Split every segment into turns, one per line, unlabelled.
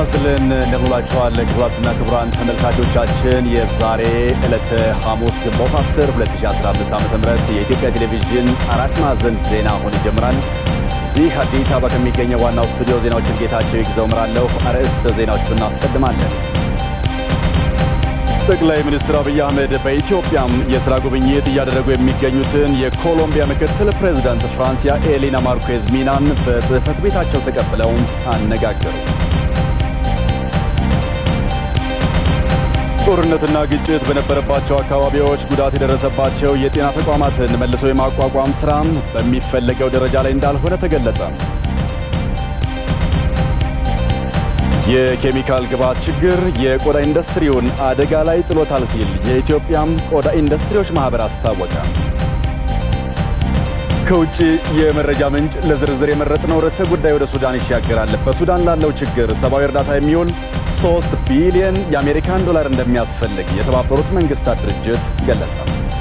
ይስጥልን እንደምንላችኋል ክቡራትና ክቡራን ተመልካቾቻችን የዛሬ ዕለተ ሐሙስ ግንቦት 10 2015 ዓ ም የኢትዮጵያ ቴሌቪዥን አራት ማዕዘን ዜና አሁን ይጀምራል። እዚህ አዲስ አበባ ከሚገኘው ዋናው ስቱዲዮ ዜናዎችን ጌታቸው ይግዘው እመራለሁ። አርዕስተ ዜናዎቹን እናስቀድማለን። ጠቅላይ ሚኒስትር አብይ አህመድ በኢትዮጵያም የሥራ ጉብኝት እያደረጉ የሚገኙትን የኮሎምቢያ ምክትል ፕሬዚዳንት ፍራንሲያ ኤሊና ማርኬዝ ሚናን በጽሕፈት ቤታቸው ተቀብለው አነጋገሩ። ጦርነትና ግጭት በነበረባቸው አካባቢዎች ጉዳት የደረሰባቸው የጤና ተቋማትን መልሶ የማቋቋም ሥራም በሚፈለገው ደረጃ ላይ እንዳልሆነ ተገለጸ። የኬሚካል ግብዓት ችግር የቆዳ ኢንዱስትሪውን አደጋ ላይ ጥሎታል ሲል የኢትዮጵያም ቆዳ ኢንዱስትሪዎች ማኅበር አስታወቀ። ከውጭ የመረጃ ምንጭ ለዝርዝር የመረጥነው ርዕሰ ጉዳይ ወደ ሱዳን ይሻገራል። በሱዳን ላለው ችግር ሰብአዊ እርዳታ የሚውል 3 ቢሊዮን የአሜሪካን ዶላር እንደሚያስፈልግ የተባበሩት መንግስታት ድርጅት ገለጸ።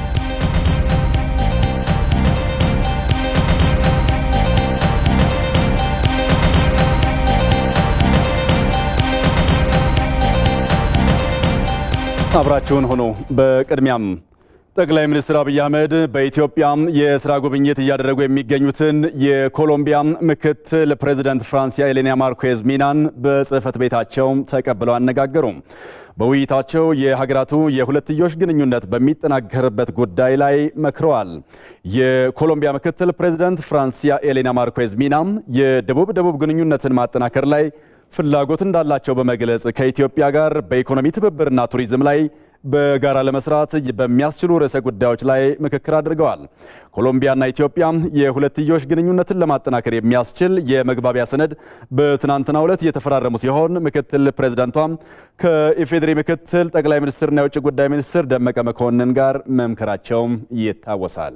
አብራችሁን ሆኖ በቅድሚያም ጠቅላይ ሚኒስትር አብይ አህመድ በኢትዮጵያ የሥራ ጉብኝት እያደረጉ የሚገኙትን የኮሎምቢያ ምክትል ፕሬዚደንት ፍራንሲያ ኤሌና ማርኬዝ ሚናን በጽሕፈት ቤታቸው ተቀብለው አነጋገሩ። በውይይታቸው የሀገራቱ የሁለትዮሽ ግንኙነት በሚጠናከርበት ጉዳይ ላይ መክረዋል። የኮሎምቢያ ምክትል ፕሬዚደንት ፍራንሲያ ኤሌና ማርኬዝ ሚና የደቡብ ደቡብ ግንኙነትን ማጠናከር ላይ ፍላጎት እንዳላቸው በመግለጽ ከኢትዮጵያ ጋር በኢኮኖሚ ትብብርና ቱሪዝም ላይ በጋራ ለመስራት በሚያስችሉ ርዕሰ ጉዳዮች ላይ ምክክር አድርገዋል። ኮሎምቢያና ኢትዮጵያ የሁለትዮሽ ግንኙነትን ለማጠናከር የሚያስችል የመግባቢያ ሰነድ በትናንትናው ዕለት እየተፈራረሙ ሲሆን ምክትል ፕሬዚዳንቷም ከኢፌዴሪ ምክትል ጠቅላይ ሚኒስትርና የውጭ ጉዳይ ሚኒስትር ደመቀ መኮንን ጋር መምከራቸውም ይታወሳል።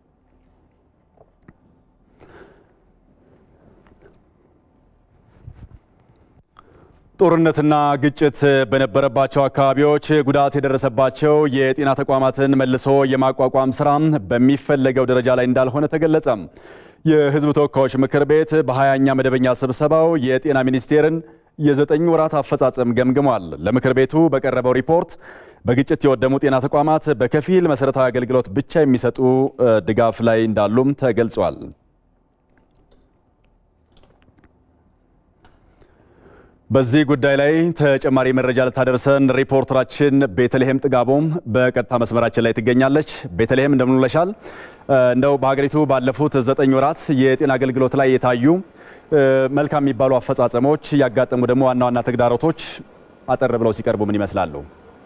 ጦርነትና ግጭት በነበረባቸው አካባቢዎች ጉዳት የደረሰባቸው የጤና ተቋማትን መልሶ የማቋቋም ስራ በሚፈለገው ደረጃ ላይ እንዳልሆነ ተገለጸ። የሕዝብ ተወካዮች ምክር ቤት በሀያኛ መደበኛ ስብሰባው የጤና ሚኒስቴርን የዘጠኝ ወራት አፈጻጸም ገምግሟል። ለምክር ቤቱ በቀረበው ሪፖርት በግጭት የወደሙ ጤና ተቋማት በከፊል መሰረታዊ አገልግሎት ብቻ የሚሰጡ ድጋፍ ላይ እንዳሉም ተገልጿል። በዚህ ጉዳይ ላይ ተጨማሪ መረጃ ልታደርሰን ሪፖርተራችን ቤተልሔም ጥጋቦም በቀጥታ መስመራችን ላይ ትገኛለች። ቤተልሔም እንደምን ውለሻል? እንደው በሀገሪቱ ባለፉት ዘጠኝ ወራት የጤና አገልግሎት ላይ የታዩ መልካም የሚባሉ አፈጻጸሞች፣ ያጋጠሙ ደግሞ ዋና ዋና ተግዳሮቶች አጠር ብለው ሲቀርቡ ምን ይመስላሉ?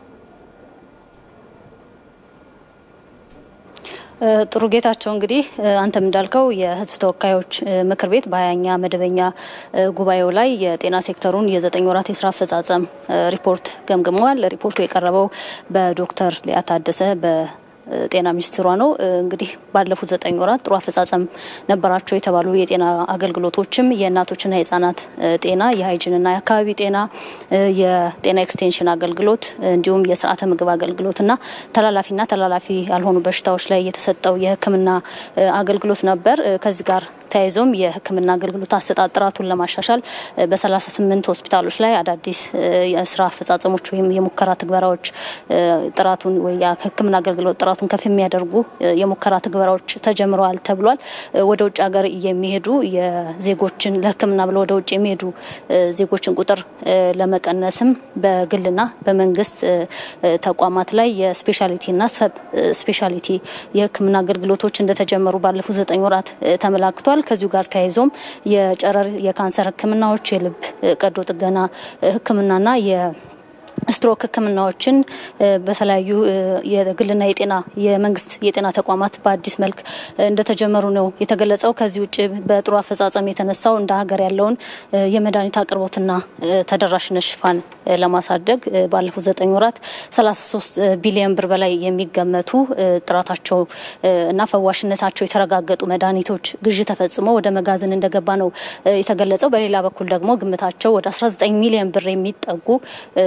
ጥሩ ጌታቸው፣ እንግዲህ አንተም እንዳልከው የሕዝብ ተወካዮች ምክር ቤት በሀያኛ መደበኛ ጉባኤው ላይ የጤና ሴክተሩን የዘጠኝ ወራት የስራ አፈጻጸም ሪፖርት ገምግመዋል። ሪፖርቱ የቀረበው በዶክተር ሊያ ታደሰ ጤና ሚኒስትሯ ነው። እንግዲህ ባለፉት ዘጠኝ ወራት ጥሩ አፈጻጸም ነበራቸው የተባሉ የጤና አገልግሎቶችም የእናቶችና የህጻናት ጤና፣ የሀይጅንና የአካባቢ ጤና፣ የጤና ኤክስቴንሽን አገልግሎት እንዲሁም የስርዓተ ምግብ አገልግሎትና ተላላፊና ተላላፊ ያልሆኑ በሽታዎች ላይ የተሰጠው የሕክምና አገልግሎት ነበር። ከዚህ ጋር ተያይዞም የህክምና አገልግሎት አሰጣጥ ጥራቱን ለማሻሻል በ38 ሆስፒታሎች ላይ አዳዲስ የስራ አፈጻጸሞች ወይም የሙከራ ትግበራዎች ጥራቱን ወይ የህክምና አገልግሎት ጥራቱን ከፍ የሚያደርጉ የሙከራ ትግበራዎች ተጀምረዋል ተብሏል። ወደ ውጭ ሀገር የሚሄዱ የዜጎችን ለህክምና ብለው ወደ ውጭ የሚሄዱ ዜጎችን ቁጥር ለመቀነስም በግልና በመንግስት ተቋማት ላይ የስፔሻሊቲና ሰብ ስፔሻሊቲ የህክምና አገልግሎቶች እንደተጀመሩ ባለፉት ዘጠኝ ወራት ተመላክቷል። ከዚሁ ጋር ተያይዞም የጨረር የካንሰር ህክምናዎች፣ የልብ ቀዶ ጥገና ህክምናና ስትሮክ ህክምናዎችን በተለያዩ የግልና የጤና የመንግስት የጤና ተቋማት በአዲስ መልክ እንደተጀመሩ ነው የተገለጸው። ከዚህ ውጭ በጥሩ አፈጻጸም የተነሳው እንደ ሀገር ያለውን የመድኃኒት አቅርቦትና ተደራሽነት ሽፋን ለማሳደግ ባለፉት ዘጠኝ ወራት 33 ቢሊዮን ብር በላይ የሚገመቱ ጥራታቸው እና ፈዋሽነታቸው የተረጋገጡ መድኃኒቶች ግዥ ተፈጽሞ ወደ መጋዘን እንደገባ ነው የተገለጸው። በሌላ በኩል ደግሞ ግምታቸው ወደ 19 ሚሊዮን ብር የሚጠጉ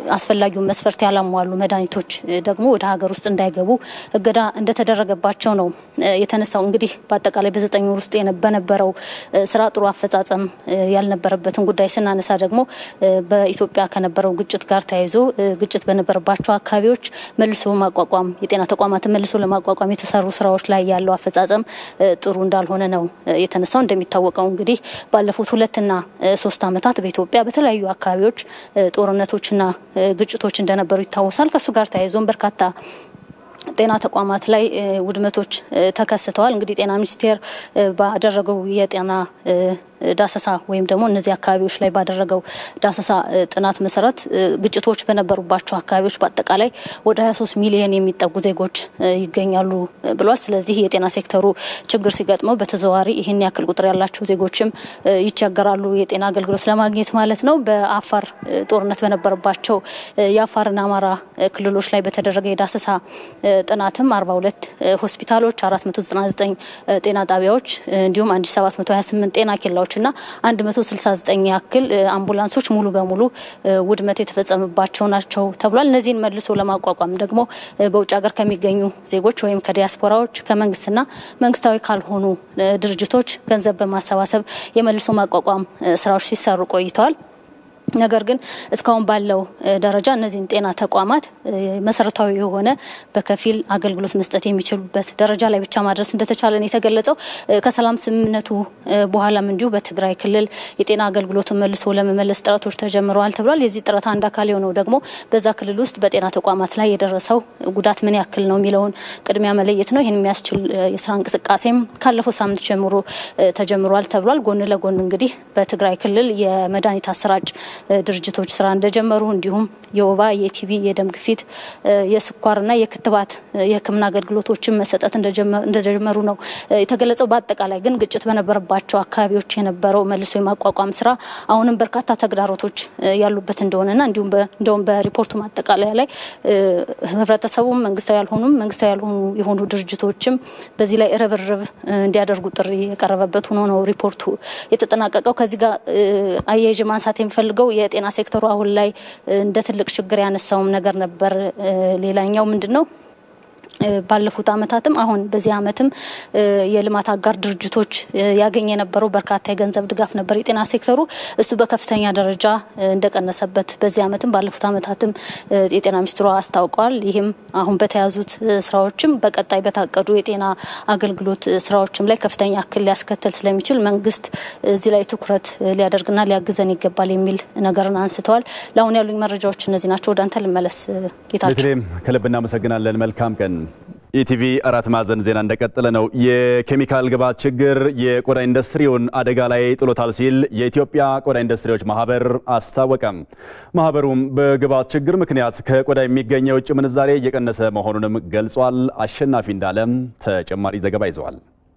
አስፈላጊውን መስፈርት ያላሟሉ መድኃኒቶች ደግሞ ወደ ሀገር ውስጥ እንዳይገቡ እገዳ እንደተደረገባቸው ነው የተነሳው። እንግዲህ በአጠቃላይ በዘጠኝ ወር ውስጥ በነበረው ስራ ጥሩ አፈጻጸም ያልነበረበትን ጉዳይ ስናነሳ ደግሞ በኢትዮጵያ ከነበረው ግጭት ጋር ተያይዞ ግጭት በነበረባቸው አካባቢዎች መልሶ ማቋቋም የጤና ተቋማትን መልሶ ለማቋቋም የተሰሩ ስራዎች ላይ ያለው አፈጻጸም ጥሩ እንዳልሆነ ነው የተነሳው። እንደሚታወቀው እንግዲህ ባለፉት ሁለትና ሶስት ዓመታት በኢትዮጵያ በተለያዩ አካባቢዎች ጦርነቶችና ግጭቶች እንደነበሩ ይታወሳል። ከእሱ ጋር ተያይዞም በርካታ ጤና ተቋማት ላይ ውድመቶች ተከስተዋል። እንግዲህ ጤና ሚኒስቴር ባደረገው የጤና ዳሰሳ ወይም ደግሞ እነዚህ አካባቢዎች ላይ ባደረገው ዳሰሳ ጥናት መሰረት ግጭቶች በነበሩባቸው አካባቢዎች በአጠቃላይ ወደ 23 ሚሊዮን የሚጠጉ ዜጎች ይገኛሉ ብሏል። ስለዚህ የጤና ሴክተሩ ችግር ሲገጥመው በተዘዋዋሪ ይህን ያክል ቁጥር ያላቸው ዜጎችም ይቸገራሉ የጤና አገልግሎት ለማግኘት ማለት ነው። በአፋር ጦርነት በነበረባቸው የአፋርና አማራ ክልሎች ላይ በተደረገ የዳሰሳ ጥናትም 42 ሆስፒታሎች፣ 499 ጤና ጣቢያዎች እንዲሁም 1728 ጤና ኬላዎች ና 169 ያክል አምቡላንሶች ሙሉ በሙሉ ውድመት የተፈጸመባቸው ናቸው ተብሏል። እነዚህን መልሶ ለማቋቋም ደግሞ በውጭ ሀገር ከሚገኙ ዜጎች ወይም ከዲያስፖራዎች ከመንግስትና መንግስታዊ ካልሆኑ ድርጅቶች ገንዘብ በማሰባሰብ የመልሶ ማቋቋም ስራዎች ሲሰሩ ቆይተዋል። ነገር ግን እስካሁን ባለው ደረጃ እነዚህን ጤና ተቋማት መሰረታዊ የሆነ በከፊል አገልግሎት መስጠት የሚችሉበት ደረጃ ላይ ብቻ ማድረስ እንደተቻለ ነው የተገለጸው። ከሰላም ስምምነቱ በኋላም እንዲሁ በትግራይ ክልል የጤና አገልግሎቱን መልሶ ለመመለስ ጥረቶች ተጀምረዋል ተብሏል። የዚህ ጥረት አንድ አካል የሆነው ደግሞ በዛ ክልል ውስጥ በጤና ተቋማት ላይ የደረሰው ጉዳት ምን ያክል ነው የሚለውን ቅድሚያ መለየት ነው። ይህን የሚያስችል የስራ እንቅስቃሴም ካለፈው ሳምንት ጀምሮ ተጀምሯል ተብሏል። ጎን ለጎን እንግዲህ በትግራይ ክልል የመድኃኒት አሰራጭ ድርጅቶች ስራ እንደጀመሩ እንዲሁም የወባ፣ የቲቪ፣ የደም ግፊት፣ የስኳርና የክትባት የሕክምና አገልግሎቶችን መሰጠት እንደጀመሩ ነው የተገለጸው። በአጠቃላይ ግን ግጭት በነበረባቸው አካባቢዎች የነበረው መልሶ የማቋቋም ስራ አሁንም በርካታ ተግዳሮቶች ያሉበት እንደሆነና እንዲሁም እንደውም በሪፖርቱ ማጠቃለያ ላይ ህብረተሰቡም መንግስታዊ ያልሆኑም መንግስታዊ ያልሆኑ የሆኑ ድርጅቶችም በዚህ ላይ ርብርብ እንዲያደርጉ ጥሪ የቀረበበት ሆኖ ነው ሪፖርቱ የተጠናቀቀው። ከዚህ ጋር አያይዤ ማንሳት የሚፈልገው የጤና ሴክተሩ አሁን ላይ እንደ ትልቅ ችግር ያነሳውም ነገር ነበር። ሌላኛው ምንድን ነው? ባለፉት አመታትም አሁን በዚህ አመትም የልማት አጋር ድርጅቶች ያገኝ የነበረው በርካታ የገንዘብ ድጋፍ ነበር የጤና ሴክተሩ እሱ በከፍተኛ ደረጃ እንደቀነሰበት በዚህ አመትም ባለፉት አመታትም የጤና ሚኒስትሯ አስታውቀዋል። ይህም አሁን በተያዙት ስራዎችም በቀጣይ በታቀዱ የጤና አገልግሎት ስራዎችም ላይ ከፍተኛ እክል ሊያስከትል ስለሚችል መንግስት እዚህ ላይ ትኩረት ሊያደርግና ሊያግዘን ይገባል የሚል ነገርን አንስተዋል። ለአሁን ያሉኝ መረጃዎች እነዚህ ናቸው። ወደ አንተ ልመለስ ጌታቸው።
ቤተልሔም ከልብ እናመሰግናለን። መልካም ቀን። ኢቲቪ አራት ማዕዘን ዜና እንደቀጠለ ነው። የኬሚካል ግብዓት ችግር የቆዳ ኢንዱስትሪውን አደጋ ላይ ጥሎታል ሲል የኢትዮጵያ ቆዳ ኢንዱስትሪዎች ማህበር አስታወቀም። ማህበሩም በግብዓት ችግር ምክንያት ከቆዳ የሚገኘው የውጭ ምንዛሬ እየቀነሰ መሆኑንም ገልጿል። አሸናፊ እንዳለም ተጨማሪ ዘገባ ይዘዋል።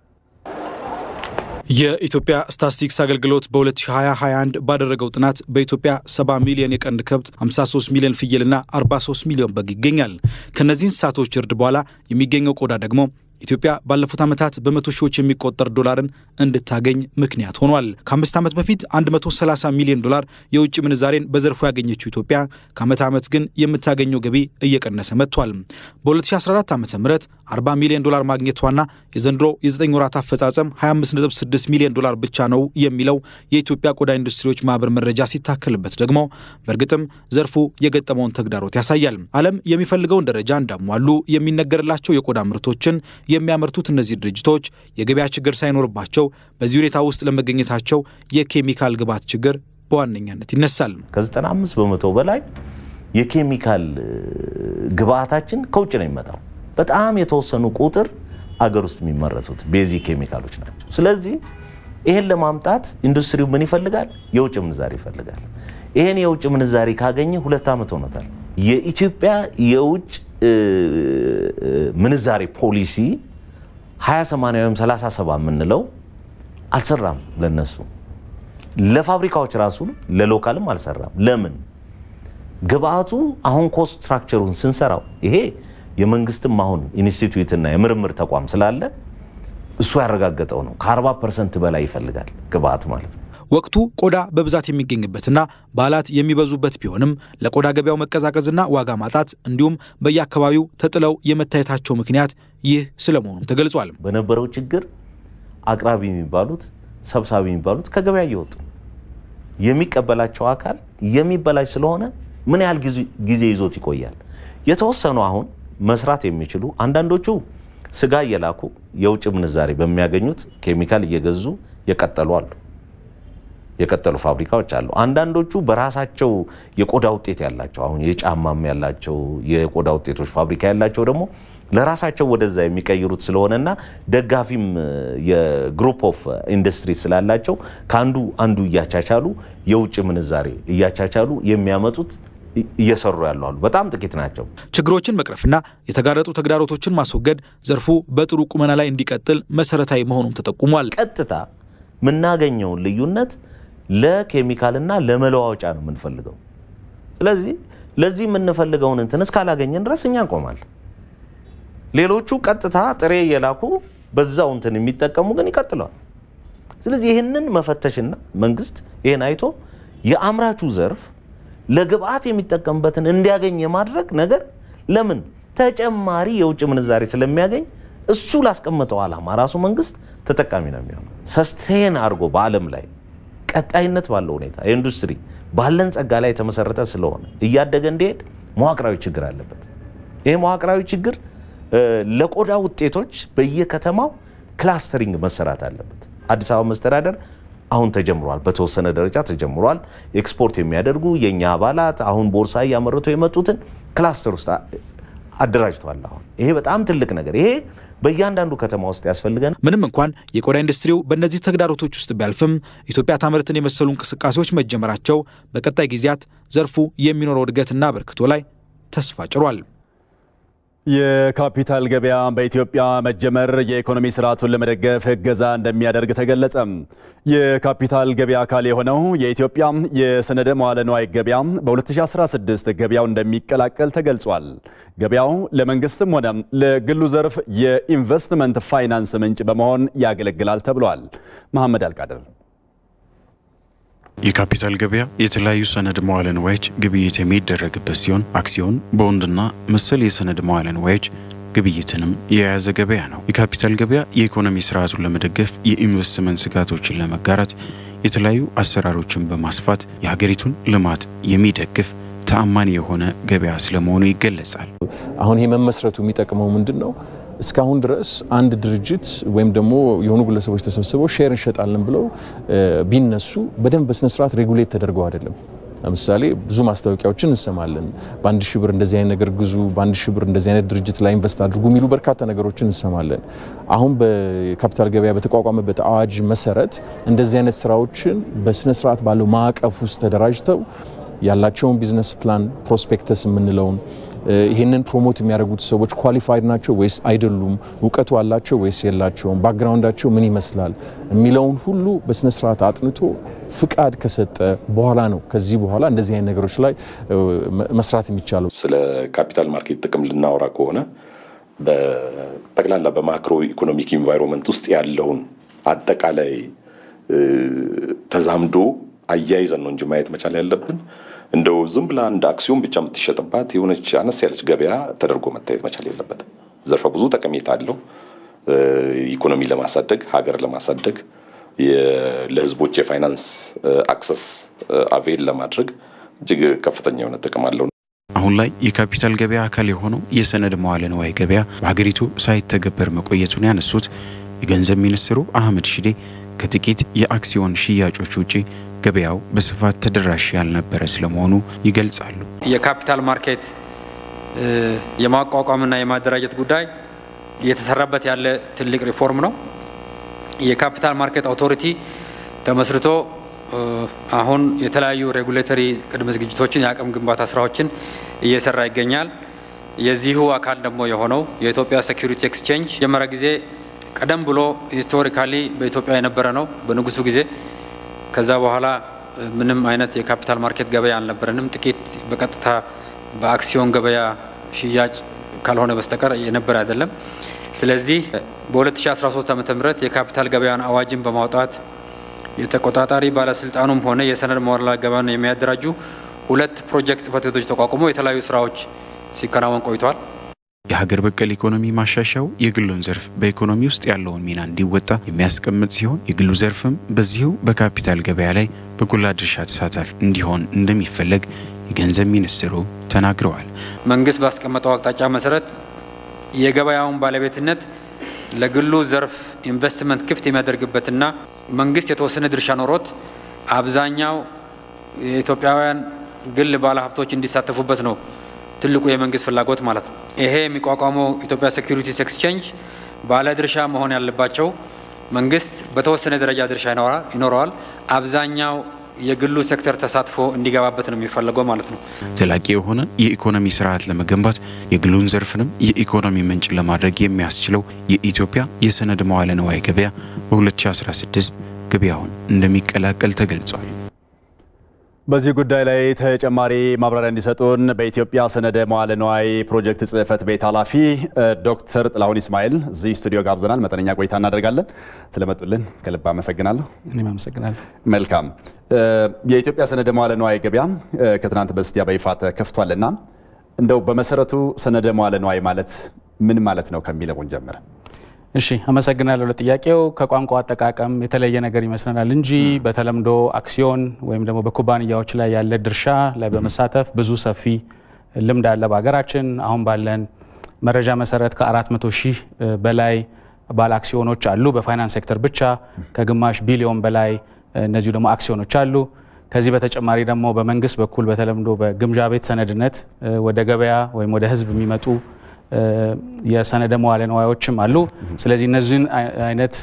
የኢትዮጵያ ስታትስቲክስ አገልግሎት በ2021 ባደረገው ጥናት በኢትዮጵያ 70 ሚሊዮን የቀንድ ከብት፣ 53 ሚሊዮን ፍየልና 43 ሚሊዮን በግ ይገኛል። ከእነዚህ እንስሳቶች እርድ በኋላ የሚገኘው ቆዳ ደግሞ ኢትዮጵያ ባለፉት ዓመታት በመቶ ሺዎች የሚቆጠር ዶላርን እንድታገኝ ምክንያት ሆኗል። ከአምስት ዓመት በፊት 130 ሚሊዮን ዶላር የውጭ ምንዛሬን በዘርፉ ያገኘችው ኢትዮጵያ ከዓመት ዓመት ግን የምታገኘው ገቢ እየቀነሰ መጥቷል። በ2014 ዓ ም 40 ሚሊዮን ዶላር ማግኘቷና የዘንድሮ የ9 ወራት አፈጻጸም 256 ሚሊዮን ዶላር ብቻ ነው የሚለው የኢትዮጵያ ቆዳ ኢንዱስትሪዎች ማህበር መረጃ ሲታከልበት ደግሞ በእርግጥም ዘርፉ የገጠመውን ተግዳሮት ያሳያል። ዓለም የሚፈልገውን ደረጃ እንዳሟሉ የሚነገርላቸው የቆዳ ምርቶችን የሚያመርቱት እነዚህ ድርጅቶች የገበያ ችግር ሳይኖርባቸው በዚህ ሁኔታ ውስጥ ለመገኘታቸው የኬሚካል ግብዓት ችግር በዋነኛነት ይነሳል።
ከ95 በመቶ በላይ የኬሚካል ግብዓታችን ከውጭ ነው የሚመጣው። በጣም የተወሰኑ ቁጥር አገር ውስጥ የሚመረቱት ቤዚክ ኬሚካሎች ናቸው። ስለዚህ ይሄን ለማምጣት ኢንዱስትሪው ምን ይፈልጋል? የውጭ ምንዛሪ ይፈልጋል። ይሄን የውጭ ምንዛሪ ካገኘ ሁለት ዓመት ሆኖታል። የኢትዮጵያ የውጭ ምንዛሬ ፖሊሲ 20/80 ወይም 30/70 የምንለው አልሰራም። ለነሱ ለፋብሪካዎች ራሱ ለሎካልም አልሰራም። ለምን? ግብአቱ አሁን ኮስት ስትራክቸሩን ስንሰራው ይሄ የመንግስትም አሁን ኢንስቲትዩትና የምርምር ተቋም ስላለ እሱ ያረጋገጠው ነው። ከ40 ፐርሰንት በላይ ይፈልጋል ግብአት ማለት ነው።
ወቅቱ ቆዳ በብዛት የሚገኝበትና በዓላት የሚበዙበት ቢሆንም ለቆዳ ገበያው መቀዛቀዝና ዋጋ ማጣት እንዲሁም በየአካባቢው ተጥለው የመታየታቸው ምክንያት ይህ ስለመሆኑም ተገልጿል።
በነበረው ችግር አቅራቢ የሚባሉት ሰብሳቢ የሚባሉት ከገበያ እየወጡ የሚቀበላቸው አካል የሚበላሽ ስለሆነ ምን ያህል ጊዜ ይዞት ይቆያል? የተወሰኑ አሁን መስራት የሚችሉ አንዳንዶቹ ስጋ እየላኩ የውጭ ምንዛሬ በሚያገኙት ኬሚካል እየገዙ የቀጠሉ አሉ። የቀጠሉ ፋብሪካዎች አሉ። አንዳንዶቹ በራሳቸው የቆዳ ውጤት ያላቸው አሁን የጫማም ያላቸው የቆዳ ውጤቶች ፋብሪካ ያላቸው ደግሞ ለራሳቸው ወደዛ የሚቀይሩት ስለሆነና ደጋፊም የግሩፕ ኦፍ ኢንዱስትሪ ስላላቸው ከአንዱ አንዱ እያቻቻሉ የውጭ ምንዛሬ እያቻቻሉ የሚያመጡት እየሰሩ ያሉ አሉ። በጣም ጥቂት ናቸው።
ችግሮችን መቅረፍና የተጋረጡ ተግዳሮቶችን ማስወገድ ዘርፉ በጥሩ ቁመና ላይ እንዲቀጥል መሰረታዊ መሆኑም ተጠቁሟል።
ቀጥታ የምናገኘውን ልዩነት ለኬሚካልና ለመለዋወጫ ነው የምንፈልገው። ስለዚህ ለዚህ የምንፈልገውን እንትን እስካላገኘን ድረስ እኛ እንቆማለን። ሌሎቹ ቀጥታ ጥሬ እየላኩ በዛው እንትን የሚጠቀሙ ግን ይቀጥለዋል። ስለዚህ ይህንን መፈተሽና መንግስት ይህን አይቶ የአምራቹ ዘርፍ ለግብአት የሚጠቀምበትን እንዲያገኝ የማድረግ ነገር ለምን ተጨማሪ የውጭ ምንዛሬ ስለሚያገኝ እሱ ላስቀመጠው ዓላማ ራሱ መንግስት ተጠቃሚ ነው የሚሆነው። ሰስቴን አድርጎ በዓለም ላይ ቀጣይነት ባለው ሁኔታ የኢንዱስትሪ ባለን ጸጋ ላይ የተመሰረተ ስለሆነ እያደገ እንዲሄድ መዋቅራዊ ችግር አለበት። ይህ መዋቅራዊ ችግር ለቆዳ ውጤቶች በየከተማው ክላስተሪንግ መሰራት አለበት። አዲስ አበባ መስተዳደር አሁን ተጀምሯል፣ በተወሰነ ደረጃ ተጀምሯል። ኤክስፖርት የሚያደርጉ የእኛ አባላት አሁን ቦርሳ እያመረቱ የመጡትን ክላስተር ውስጥ አደራጅቷል። አሁን ይሄ በጣም ትልቅ ነገር፣ ይሄ በእያንዳንዱ ከተማ ውስጥ ያስፈልገን።
ምንም እንኳን የቆዳ ኢንዱስትሪው በእነዚህ ተግዳሮቶች ውስጥ ቢያልፍም ኢትዮጵያ ታምርትን የመሰሉ እንቅስቃሴዎች መጀመራቸው በቀጣይ ጊዜያት ዘርፉ የሚኖረው እድገትና አበርክቶ ላይ ተስፋ ጭሯል።
የካፒታል ገበያ በኢትዮጵያ መጀመር የኢኮኖሚ ስርዓቱን ለመደገፍ እገዛ እንደሚያደርግ ተገለጸ። የካፒታል ገበያ አካል የሆነው የኢትዮጵያ የሰነደ መዋለ ንዋይ ገበያ በ2016 ገበያው እንደሚቀላቀል ተገልጿል። ገበያው ለመንግስትም ሆነ ለግሉ ዘርፍ የኢንቨስትመንት ፋይናንስ ምንጭ በመሆን ያገለግላል ተብሏል። መሐመድ አልቃድር
የካፒታል ገበያ የተለያዩ ሰነድ መዋለ ንዋዮች ግብይት የሚደረግበት ሲሆን አክሲዮን፣ ቦንድና መሰል የሰነድ መዋለ ንዋዮች ግብይትንም የያዘ ገበያ ነው። የካፒታል ገበያ የኢኮኖሚ ስርዓቱን ለመደገፍ የኢንቨስትመንት ስጋቶችን ለመጋራት የተለያዩ አሰራሮችን በማስፋት የሀገሪቱን ልማት የሚደግፍ ተአማኒ የሆነ ገበያ ስለመሆኑ ይገለጻል።
አሁን ይሄ መመስረቱ የሚጠቅመው ምንድን ነው? እስካሁን ድረስ አንድ ድርጅት ወይም ደግሞ የሆኑ ግለሰቦች ተሰብስበው ሼር እንሸጣለን ብለው ቢነሱ በደንብ በስነስርዓት ሬጉሌት ተደርገው አይደለም። ለምሳሌ ብዙ ማስታወቂያዎችን እንሰማለን። በአንድ ሺህ ብር እንደዚህ አይነት ነገር ግዙ፣ በአንድ ሺህ ብር እንደዚህ አይነት ድርጅት ላይ ኢንቨስት አድርጉ የሚሉ በርካታ ነገሮችን እንሰማለን። አሁን በካፒታል ገበያ በተቋቋመበት አዋጅ መሰረት እንደዚህ አይነት ስራዎችን በስነስርዓት ባለው ማዕቀፍ ውስጥ ተደራጅተው ያላቸውን ቢዝነስ ፕላን ፕሮስፔክተስ የምንለውን ይህንን ፕሮሞት የሚያደርጉት ሰዎች ኳሊፋይድ ናቸው ወይስ አይደሉም፣ እውቀቱ አላቸው ወይስ የላቸውም፣ ባክግራውንዳቸው ምን ይመስላል የሚለውን ሁሉ በስነስርዓት አጥንቶ ፍቃድ ከሰጠ በኋላ ነው ከዚህ በኋላ እንደዚህ አይነት ነገሮች ላይ መስራት የሚቻለው።
ስለ ካፒታል ማርኬት ጥቅም ልናወራ ከሆነ በጠቅላላ በማክሮ ኢኮኖሚክ ኢንቫይሮንመንት ውስጥ ያለውን አጠቃላይ ተዛምዶ አያይዘን ነው እንጂ ማየት መቻል ያለብን እንደው ዝም ብላ እንደ አክሲዮን ብቻ የምትሸጥባት የሆነች አነስ ያለች ገበያ ተደርጎ መታየት መቻል የለበትም። ዘርፈ ብዙ ጠቀሜታ አለው። ኢኮኖሚ ለማሳደግ ሀገር ለማሳደግ ለሕዝቦች የፋይናንስ አክሰስ አቬል ለማድረግ እጅግ ከፍተኛ የሆነ ጥቅም አለው።
አሁን ላይ የካፒታል ገበያ አካል የሆነው የሰነድ መዋለ ንዋይ ገበያ በሀገሪቱ ሳይተገበር መቆየቱን ያነሱት የገንዘብ ሚኒስትሩ አህመድ ሺዴ ከጥቂት የአክሲዮን ሽያጮች ውጪ ገበያው በስፋት ተደራሽ ያልነበረ ስለመሆኑ ይገልጻሉ።
የካፒታል ማርኬት የማቋቋምና የማደራጀት ጉዳይ እየተሰራበት ያለ ትልቅ ሪፎርም ነው። የካፒታል ማርኬት አውቶሪቲ ተመስርቶ አሁን የተለያዩ ሬጉሌተሪ ቅድመ ዝግጅቶችን የአቅም ግንባታ ስራዎችን እየሰራ ይገኛል። የዚሁ አካል ደግሞ የሆነው የኢትዮጵያ ሴኩሪቲ ኤክስቼንጅ መጀመሪያ ጊዜ ቀደም ብሎ ሂስቶሪካሊ በኢትዮጵያ የነበረ ነው በንጉሱ ጊዜ። ከዛ በኋላ ምንም አይነት የካፒታል ማርኬት ገበያ አልነበረንም። ጥቂት በቀጥታ በአክሲዮን ገበያ ሽያጭ ካልሆነ በስተቀር የነበረ አይደለም። ስለዚህ በ2013 ዓ ም የካፒታል ገበያን አዋጅን በማውጣት የተቆጣጣሪ ባለስልጣኑም ሆነ የሰነድ መዋዕለ ገበያን የሚያደራጁ ሁለት ፕሮጀክት ጽሕፈት ቤቶች ተቋቁሞ የተለያዩ ስራዎች ሲከናወን ቆይተዋል።
የሀገር በቀል ኢኮኖሚ ማሻሻያው የግሉን ዘርፍ በኢኮኖሚ ውስጥ ያለውን ሚና እንዲወጣ የሚያስቀምጥ ሲሆን የግሉ ዘርፍም በዚሁ በካፒታል ገበያ ላይ በጎላ ድርሻ ተሳታፊ እንዲሆን እንደሚፈለግ የገንዘብ ሚኒስትሩ ተናግረዋል።
መንግስት ባስቀመጠው አቅጣጫ መሰረት የገበያውን ባለቤትነት ለግሉ ዘርፍ ኢንቨስትመንት ክፍት የሚያደርግበትና መንግስት የተወሰነ ድርሻ ኖሮት አብዛኛው የኢትዮጵያውያን ግል ባለሀብቶች እንዲሳተፉበት ነው ትልቁ የመንግስት ፍላጎት ማለት ነው። ይሄ የሚቋቋመው ኢትዮጵያ ሴኩሪቲስ ኤክስቼንጅ ባለድርሻ መሆን ያለባቸው መንግስት በተወሰነ ደረጃ ድርሻ ይኖረዋል። አብዛኛው የግሉ ሴክተር ተሳትፎ እንዲገባበት ነው የሚፈለገው ማለት ነው።
ዘላቂ የሆነ የኢኮኖሚ ስርዓት ለመገንባት የግሉን ዘርፍንም የኢኮኖሚ ምንጭ ለማድረግ የሚያስችለው የኢትዮጵያ የሰነድ መዋለ ንዋይ ገበያ በ2016 ገበያውን እንደሚቀላቀል ተገልጿል።
በዚህ ጉዳይ ላይ ተጨማሪ ማብራሪያ እንዲሰጡን በኢትዮጵያ ሰነደ መዋለ ንዋይ ፕሮጀክት ጽሕፈት ቤት ኃላፊ ዶክተር ጥላሁን ኢስማኤል እዚህ ስቱዲዮ ጋብዘናል። መጠነኛ ቆይታ እናደርጋለን። ስለመጡልን ከልብ አመሰግናለሁ።
እኔም አመሰግናለሁ።
መልካም። የኢትዮጵያ ሰነደ መዋለ ንዋይ ገበያ ከትናንት በስቲያ በይፋ ተከፍቷልና እንደው በመሰረቱ ሰነደ መዋለ ንዋይ ማለት ምን ማለት ነው ከሚለውን ጀምረ
እሺ አመሰግናለሁ ለጥያቄው። ከቋንቋ አጠቃቀም የተለየ ነገር ይመስለናል እንጂ በተለምዶ አክሲዮን ወይም ደግሞ በኩባንያዎች ላይ ያለ ድርሻ ላይ በመሳተፍ ብዙ ሰፊ ልምድ አለ በሀገራችን። አሁን ባለን መረጃ መሰረት ከ400 ሺህ በላይ ባለ አክሲዮኖች አሉ በፋይናንስ ሴክተር ብቻ። ከግማሽ ቢሊዮን በላይ እነዚሁ ደግሞ አክሲዮኖች አሉ። ከዚህ በተጨማሪ ደግሞ በመንግስት በኩል በተለምዶ በግምጃ ቤት ሰነድነት ወደ ገበያ ወይም ወደ ህዝብ የሚመጡ የሰነደ መዋለ ንዋዮችም አሉ። ስለዚህ እነዚህን አይነት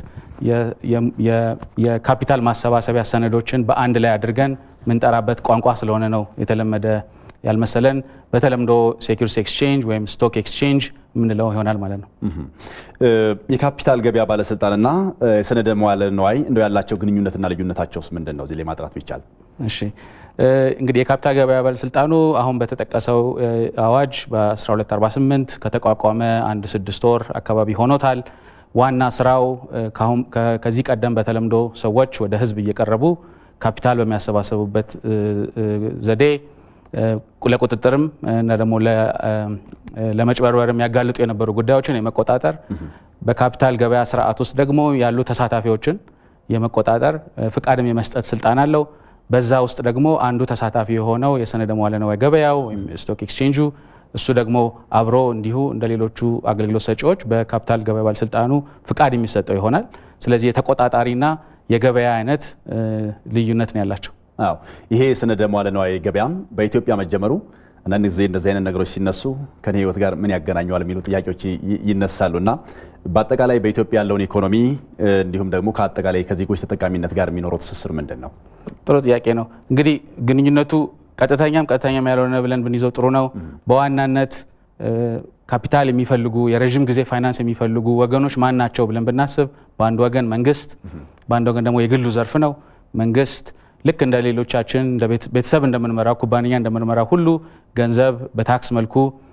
የካፒታል ማሰባሰቢያ ሰነዶችን በአንድ ላይ አድርገን ምንጠራበት ቋንቋ ስለሆነ ነው የተለመደ ያልመሰለን። በተለምዶ ሴኩሪቲስ ኤክስቼንጅ ወይም ስቶክ ኤክስቼንጅ የምንለው ይሆናል ማለት ነው።
የካፒታል ገበያ ባለስልጣንና የሰነደ መዋለ ንዋይ እንደው ያላቸው ግንኙነትና ልዩነታቸውስ ምንድን ነው? እዚህ ላይ ማጥራት ቢቻል።
እሺ እንግዲህ የካፒታል ገበያ ባለስልጣኑ አሁን በተጠቀሰው አዋጅ በ1248 ከተቋቋመ አንድ ስድስት ወር አካባቢ ሆኖታል። ዋና ስራው ከዚህ ቀደም በተለምዶ ሰዎች ወደ ህዝብ እየቀረቡ ካፒታል በሚያሰባሰቡበት ዘዴ ለቁጥጥርም እና ደግሞ ለመጭበርበር የሚያጋልጡ የነበሩ ጉዳዮችን የመቆጣጠር በካፒታል ገበያ ስርዓት ውስጥ ደግሞ ያሉ ተሳታፊዎችን የመቆጣጠር ፍቃድም የመስጠት ስልጣን አለው። በዛ ውስጥ ደግሞ አንዱ ተሳታፊ የሆነው የሰነደ መዋለ ንዋይ ገበያው ወይም ስቶክ ኤክስቼንጁ እሱ ደግሞ አብሮ እንዲሁ እንደ ሌሎቹ አገልግሎት ሰጪዎች በካፒታል ገበያ ባለስልጣኑ ፍቃድ የሚሰጠው ይሆናል። ስለዚህ የተቆጣጣሪና የገበያ አይነት ልዩነት ነው ያላቸው።
አዎ ይሄ የሰነደ መዋለ ንዋይ ገበያ በኢትዮጵያ መጀመሩ አንዳንድ ጊዜ እንደዚህ አይነት ነገሮች ሲነሱ ከኔ ህይወት ጋር ምን ያገናኘዋል የሚሉ ጥያቄዎች ይነሳሉ እና በአጠቃላይ በኢትዮጵያ ያለውን ኢኮኖሚ እንዲሁም ደግሞ ከአጠቃላይ ከዜጎች ተጠቃሚነት ጋር የሚኖረው ትስስር ምንድን ነው?
ጥሩ ጥያቄ ነው። እንግዲህ ግንኙነቱ ቀጥተኛም ቀጥተኛም ያልሆነ ብለን ብንይዘው ጥሩ ነው። በዋናነት ካፒታል የሚፈልጉ የረዥም ጊዜ ፋይናንስ የሚፈልጉ ወገኖች ማን ናቸው ብለን ብናስብ በአንድ ወገን መንግስት፣ በአንድ ወገን ደግሞ የግሉ ዘርፍ ነው። መንግስት ልክ እንደ ሌሎቻችን ቤተሰብ እንደምንመራው ኩባንያ እንደምንመራው ሁሉ ገንዘብ በታክስ መልኩ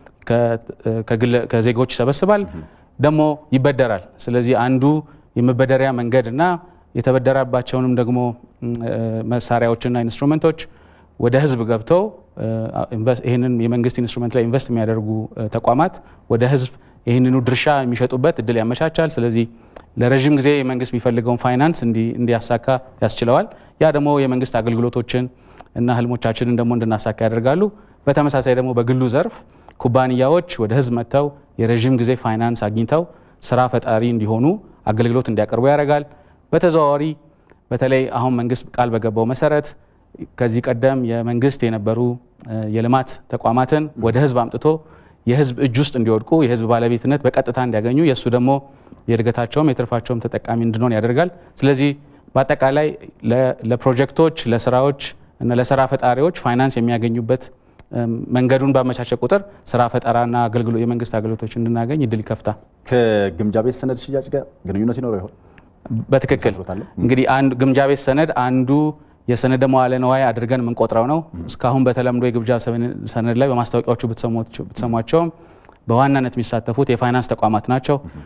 ከዜጎች ይሰበስባል፣ ደግሞ ይበደራል። ስለዚህ አንዱ የመበደሪያ መንገድ እና የተበደራባቸውንም ደግሞ መሳሪያዎችና ኢንስትሩመንቶች ወደ ህዝብ ገብተው ይህንን የመንግስት ኢንስትሩመንት ላይ ኢንቨስት የሚያደርጉ ተቋማት ወደ ህዝብ ይህንኑ ድርሻ የሚሸጡበት እድል ያመቻቻል። ስለዚህ ለረዥም ጊዜ የመንግስት የሚፈልገውን ፋይናንስ እንዲያሳካ ያስችለዋል። ያ ደግሞ የመንግስት አገልግሎቶችን እና ህልሞቻችንን ደግሞ እንድናሳካ ያደርጋሉ። በተመሳሳይ ደግሞ በግሉ ዘርፍ ኩባንያዎች ወደ ህዝብ መጥተው የረዥም ጊዜ ፋይናንስ አግኝተው ስራ ፈጣሪ እንዲሆኑ አገልግሎት እንዲያቀርቡ ያደርጋል። በተዘዋዋሪ በተለይ አሁን መንግስት ቃል በገባው መሰረት ከዚህ ቀደም የመንግስት የነበሩ የልማት ተቋማትን ወደ ህዝብ አምጥቶ የህዝብ እጅ ውስጥ እንዲወድቁ የህዝብ ባለቤትነት በቀጥታ እንዲያገኙ የእሱ ደግሞ የእድገታቸውም የትርፋቸውም ተጠቃሚ እንድንሆን ያደርጋል። ስለዚህ በአጠቃላይ ለፕሮጀክቶች፣ ለስራዎች እና ለስራ ፈጣሪዎች ፋይናንስ የሚያገኙበት መንገዱን ባመቻቸ ቁጥር ስራ ፈጠራና የመንግስት አገልግሎቶች እንድናገኝ እድል ይከፍታል።
ከግምጃ ቤት ሰነድ ሽያጭ ጋር ግንኙነት ይኖረው ይሆን?
በትክክል እንግዲህ አንዱ ግምጃ ቤት ሰነድ አንዱ የሰነደ መዋለ ንዋይ አድርገን የምንቆጥረው ነው። እስካሁን በተለምዶ የግምጃ ሰነድ ላይ በማስታወቂያዎቹ ብትሰሟቸውም በዋናነት የሚሳተፉት የፋይናንስ ተቋማት ናቸው።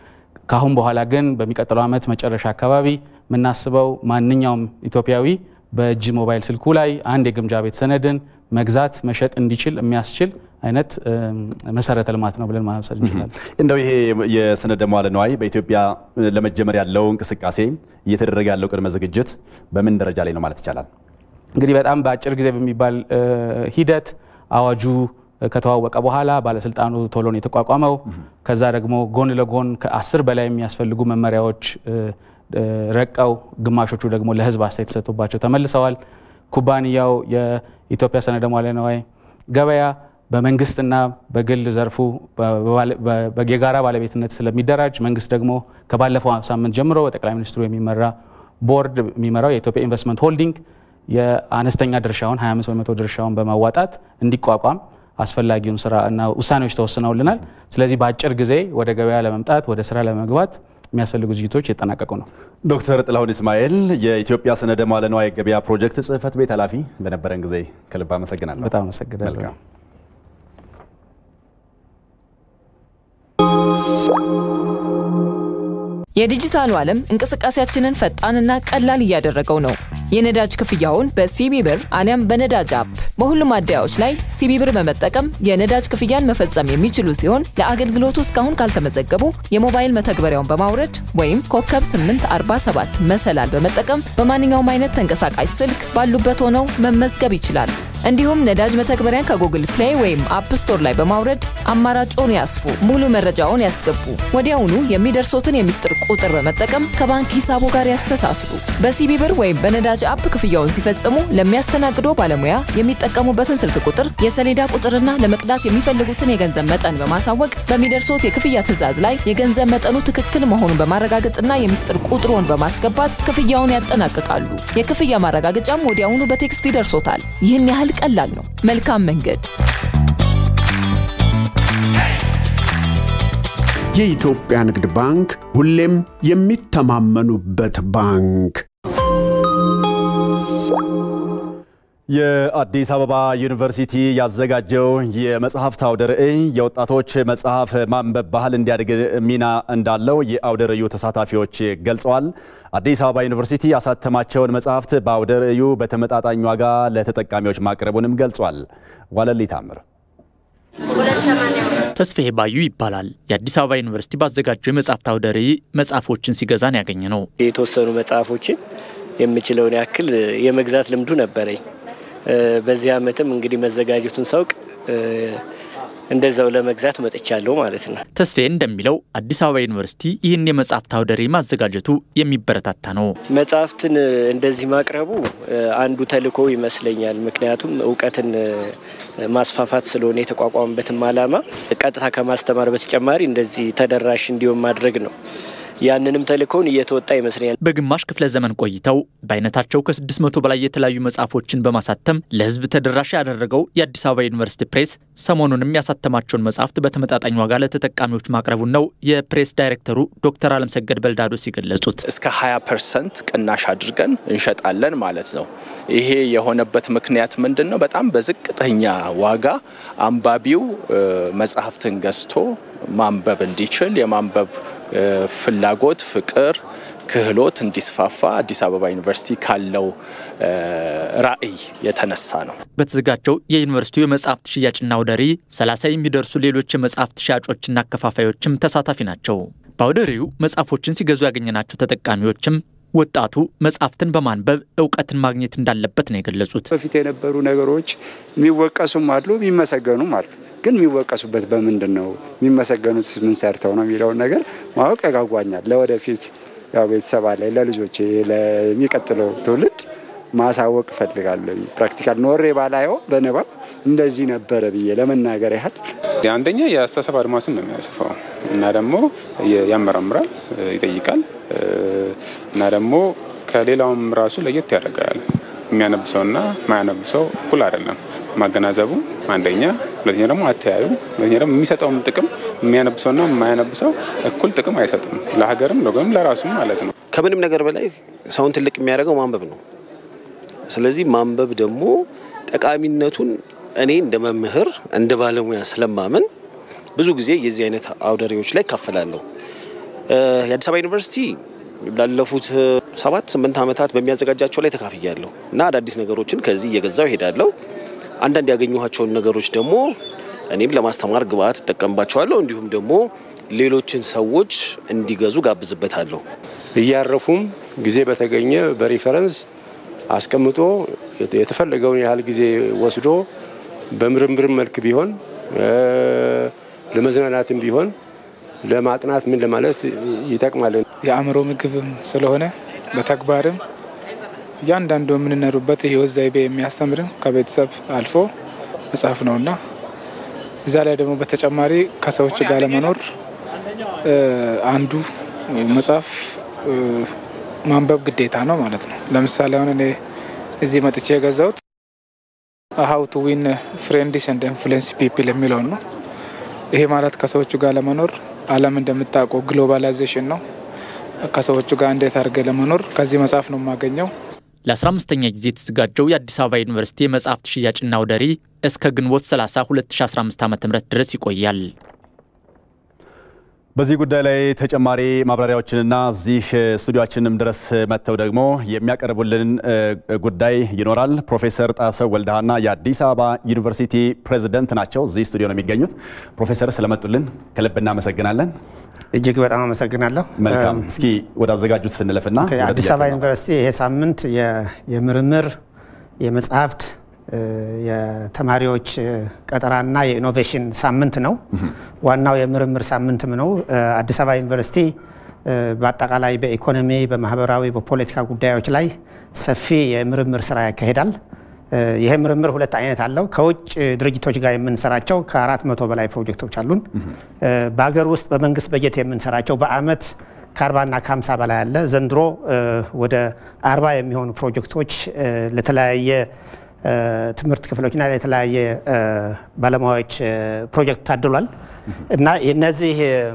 ከአሁን በኋላ ግን በሚቀጥለው ዓመት መጨረሻ አካባቢ የምናስበው ማንኛውም ኢትዮጵያዊ በእጅ ሞባይል ስልኩ ላይ አንድ የግምጃ ቤት ሰነድን መግዛት መሸጥ እንዲችል የሚያስችል አይነት መሰረተ ልማት ነው ብለን ማሰብ እንችላለን።
እንደው ይሄ የሰነደ መዋለ ንዋይ በኢትዮጵያ ለመጀመር ያለው እንቅስቃሴ እየተደረገ ያለው ቅድመ ዝግጅት በምን ደረጃ ላይ ነው ማለት ይቻላል?
እንግዲህ በጣም በአጭር ጊዜ በሚባል ሂደት አዋጁ ከተዋወቀ በኋላ ባለስልጣኑ ቶሎ ነው የተቋቋመው። ከዛ ደግሞ ጎን ለጎን ከአስር በላይ የሚያስፈልጉ መመሪያዎች ረቀው ግማሾቹ ደግሞ ለህዝብ አስተያየት ተሰጥቶባቸው ተመልሰዋል። ኩባንያው የኢትዮጵያ ሰነደ መዋለ ንዋይ ገበያ በመንግስትና በግል ዘርፉ የጋራ ባለቤትነት ስለሚደራጅ መንግስት ደግሞ ከባለፈው ሳምንት ጀምሮ በጠቅላይ ሚኒስትሩ የሚመራ ቦርድ የሚመራው የኢትዮጵያ ኢንቨስትመንት ሆልዲንግ የአነስተኛ ድርሻውን 25 በመቶ ድርሻውን በማዋጣት እንዲቋቋም አስፈላጊውን ስራ እና ውሳኔዎች ተወስነውልናል። ስለዚህ በአጭር ጊዜ ወደ ገበያ ለመምጣት ወደ ስራ ለመግባት የሚያስፈልጉ ዝግጅቶች እየተጠናቀቁ ነው።
ዶክተር ጥላሁን እስማኤል የኢትዮጵያ ሰነደ መዋለ ንዋይ ገበያ ፕሮጀክት ጽህፈት ቤት ኃላፊ፣ በነበረን ጊዜ ከልብ አመሰግናለሁ።
በጣም አመሰግናለሁ።
የዲጂታሉ ዓለም እንቅስቃሴያችንን ፈጣንና ቀላል እያደረገው ነው። የነዳጅ ክፍያውን በሲቢ ብር አሊያም በነዳጅ አፕ በሁሉም ማደያዎች ላይ ሲቢ ብር በመጠቀም የነዳጅ ክፍያን መፈጸም የሚችሉ ሲሆን ለአገልግሎቱ እስካሁን ካልተመዘገቡ የሞባይል መተግበሪያውን በማውረድ ወይም ኮከብ 847 መሰላል በመጠቀም በማንኛውም አይነት ተንቀሳቃሽ ስልክ ባሉበት ሆነው መመዝገብ ይችላሉ። እንዲሁም ነዳጅ መተግበሪያን ከጉግል ፕሌይ ወይም አፕ ስቶር ላይ በማውረድ አማራጮን ያስፉ፣ ሙሉ መረጃውን ያስገቡ፣ ወዲያውኑ የሚደርሶትን የሚስጥር ቁጥር በመጠቀም ከባንክ ሂሳቡ ጋር ያስተሳስሩ። በሲቢ ብር ወይም በነዳጅ አፕ ክፍያውን ሲፈጽሙ ለሚያስተናግዶ ባለሙያ የሚጠቀሙበትን ስልክ ቁጥር፣ የሰሌዳ ቁጥርና ለመቅዳት የሚፈልጉትን የገንዘብ መጠን በማሳወቅ በሚደርሶት የክፍያ ትዕዛዝ ላይ የገንዘብ መጠኑ ትክክል መሆኑን በማረጋገጥና የሚስጥር ቁጥሮን በማስገባት ክፍያውን ያጠናቅቃሉ። የክፍያ ማረጋገጫም ወዲያውኑ በቴክስት ይደርሶታል። ይህን ያህል ቀላል ነው። መልካም መንገድ።
የኢትዮጵያ ንግድ ባንክ ሁሌም የሚተማመኑበት ባንክ።
የአዲስ አበባ ዩኒቨርሲቲ ያዘጋጀው የመጽሐፍት አውደ ርዕይ የወጣቶች መጽሐፍ ማንበብ ባህል እንዲያድግ ሚና እንዳለው የአውደ ርዕዩ ተሳታፊዎች ገልጸዋል። አዲስ አበባ ዩኒቨርሲቲ ያሳተማቸውን መጽሐፍት በአውደ ርዕዩ በተመጣጣኝ ዋጋ ለተጠቃሚዎች ማቅረቡንም ገልጿል። ዋለሊ ታምር
ተስፋዬ ባዩ ይባላል። የአዲስ አበባ ዩኒቨርሲቲ ባዘጋጀው የመጽሐፍት አውደ ርዕይ መጽሐፎችን ሲገዛን ያገኘ ነው።
የተወሰኑ መጽሐፎችን የምችለውን ያክል የመግዛት ልምዱ ነበረኝ። በዚህ ዓመትም እንግዲህ መዘጋጀቱን ሳውቅ እንደዛው ለመግዛት መጥቻለሁ ማለት ነው።
ተስፋዬ እንደሚለው አዲስ አበባ ዩኒቨርሲቲ ይህን የመጽሐፍት አውደ ርዕይ ማዘጋጀቱ የሚበረታታ ነው።
መጽሐፍትን እንደዚህ ማቅረቡ አንዱ ተልዕኮ ይመስለኛል። ምክንያቱም እውቀትን ማስፋፋት ስለሆነ የተቋቋመበትም ዓላማ ቀጥታ ከማስተማር በተጨማሪ እንደዚህ ተደራሽ እንዲሆን ማድረግ ነው። ያንንም ተልእኮውን እየተወጣ ይመስለኛል።
በግማሽ ክፍለ ዘመን ቆይተው በአይነታቸው ከ600 በላይ የተለያዩ መጽሐፎችን በማሳተም ለሕዝብ ተደራሽ ያደረገው የአዲስ አበባ ዩኒቨርሲቲ ፕሬስ ሰሞኑንም ያሳተማቸውን መጽሐፍት በተመጣጣኝ ዋጋ ለተጠቃሚዎች ማቅረቡን ነው የፕሬስ ዳይሬክተሩ ዶክተር አለምሰገድ በልዳዶ ሲገለጹት።
እስከ 20 ፐርሰንት ቅናሽ አድርገን እንሸጣለን ማለት ነው። ይሄ የሆነበት ምክንያት ምንድን ነው? በጣም በዝቅተኛ ዋጋ አንባቢው መጽሐፍትን ገዝቶ ማንበብ እንዲችል የማንበብ ፍላጎት፣ ፍቅር፣ ክህሎት እንዲስፋፋ አዲስ አበባ ዩኒቨርሲቲ ካለው ራዕይ የተነሳ ነው።
በተዘጋጀው የዩኒቨርሲቲው የመጽሐፍት ሽያጭና አውደ ርዕይ 30 የሚደርሱ ሌሎች የመጽሐፍት ሻጮችና አከፋፋዮችም ተሳታፊ ናቸው። በአውደ ርዕዩ መጽሐፎችን ሲገዙ ያገኘናቸው ተጠቃሚዎችም ወጣቱ መጽሐፍትን በማንበብ እውቀትን ማግኘት እንዳለበት ነው የገለጹት።
በፊት የነበሩ ነገሮች የሚወቀሱም አሉ፣ የሚመሰገኑም አሉ። ግን የሚወቀሱበት በምንድን ነው? የሚመሰገኑት ምን ሰርተው ነው የሚለውን ነገር ማወቅ ያጓጓኛል። ለወደፊት ያው ቤተሰብ አለኝ፣ ለልጆቼ ለሚቀጥለው ትውልድ ማሳወቅ እፈልጋለሁ። ፕራክቲካል ኖሬ ባላየው በንባብ እንደዚህ ነበረ ብዬ ለመናገር ያህል
አንደኛ የአስተሳሰብ አድማስን ነው የሚያሰፋው እና ደግሞ ያመራምራል፣ ይጠይቃል እና ደግሞ ከሌላውም ራሱ ለየት ያደርጋል። የሚያነብሰውና ማያነብሰው እኩል አይደለም። ማገናዘቡ አንደኛ፣ ሁለተኛ ደግሞ አተያዩ፣ ሁለተኛ ደግሞ የሚሰጠውም ጥቅም የሚያነብሰውና የማያነብሰው እኩል ጥቅም አይሰጥም። ለሀገርም ለወገንም ለራሱም ማለት ነው።
ከምንም ነገር በላይ ሰውን ትልቅ የሚያደርገው ማንበብ ነው። ስለዚህ ማንበብ ደግሞ ጠቃሚነቱን እኔ እንደ መምህር እንደ ባለሙያ ስለማመን ብዙ ጊዜ የዚህ አይነት አውደ ርዕዮች ላይ እካፈላለሁ። የአዲስ አበባ ዩኒቨርሲቲ ላለፉት ሰባት ስምንት ዓመታት በሚያዘጋጃቸው ላይ ተካፍያለሁ እና አዳዲስ ነገሮችን ከዚህ እየገዛው ይሄዳለሁ። አንዳንድ ያገኘኋቸውን ነገሮች ደግሞ እኔም ለማስተማር ግብአት እጠቀምባቸዋለሁ። እንዲሁም ደግሞ ሌሎችን ሰዎች እንዲገዙ ጋብዝበታለሁ።
እያረፉም ጊዜ በተገኘ በሪፈረንስ አስቀምጦ የተፈለገውን ያህል ጊዜ ወስዶ በምርምር መልክ ቢሆን ለመዝናናትም ቢሆን ለማጥናት ምን ለማለት ይጠቅማል።
የአእምሮ ምግብም ስለሆነ በተግባርም እያንዳንዱ የምንኖሩበት የህይወት ዘይቤ የሚያስተምር ከቤተሰብ አልፎ መጽሐፍ ነውና እዛ ላይ ደግሞ በተጨማሪ ከሰዎች ጋር ለመኖር አንዱ መጽሐፍ ማንበብ ግዴታ ነው ማለት ነው። ለምሳሌ አሁን እኔ እዚህ መጥቼ የገዛሁት ሀው ቱ ዊን ፍሬንድስ ኤንድ ኢንፍሉዌንስ ፒፕል የሚለውን ነው። ይሄ ማለት ከሰዎቹ ጋር ለመኖር ዓለም እንደምታውቀው ግሎባላይዜሽን ነው። ከሰዎቹ ጋር እንዴት አድርገ ለመኖር ከዚህ መጽሐፍ ነው የማገኘው።
ለ15ኛ ጊዜ የተዘጋጀው የአዲስ አበባ ዩኒቨርሲቲ የመጽሐፍት ሽያጭና አውደ ርዕይ እስከ ግንቦት 30 2015 ዓ ም ድረስ ይቆያል።
በዚህ ጉዳይ ላይ ተጨማሪ ማብራሪያዎችንና እዚህ ስቱዲዮችንም ድረስ መጥተው ደግሞ የሚያቀርቡልን ጉዳይ ይኖራል። ፕሮፌሰር ጣሰው ወልደሃና የአዲስ አበባ ዩኒቨርሲቲ ፕሬዝደንት ናቸው። እዚህ ስቱዲዮ ነው የሚገኙት። ፕሮፌሰር ስለመጡልን ከልብ እናመሰግናለን።
እጅግ በጣም አመሰግናለሁ።
መልካም። እስኪ ወደ አዘጋጁት ስንለፍና
አዲስ አበባ ዩኒቨርሲቲ ይሄ ሳምንት የምርምር የመጽሐፍት የተማሪዎች ቀጠራና የኢኖቬሽን ሳምንት ነው። ዋናው የምርምር ሳምንትም ነው። አዲስ አበባ ዩኒቨርሲቲ በአጠቃላይ በኢኮኖሚ፣ በማህበራዊ፣ በፖለቲካ ጉዳዮች ላይ ሰፊ የምርምር ስራ ያካሂዳል። ይህ ምርምር ሁለት አይነት አለው። ከውጭ ድርጅቶች ጋር የምንሰራቸው ከአራት መቶ በላይ ፕሮጀክቶች አሉን። በሀገር ውስጥ በመንግስት በጀት የምንሰራቸው በአመት ከአርባና ከሀምሳ በላይ አለ። ዘንድሮ ወደ አርባ የሚሆኑ ፕሮጀክቶች ለተለያየ ትምህርት ክፍሎችና የተለያየ ባለሙያዎች ፕሮጀክት ታድሏል እና የነዚህ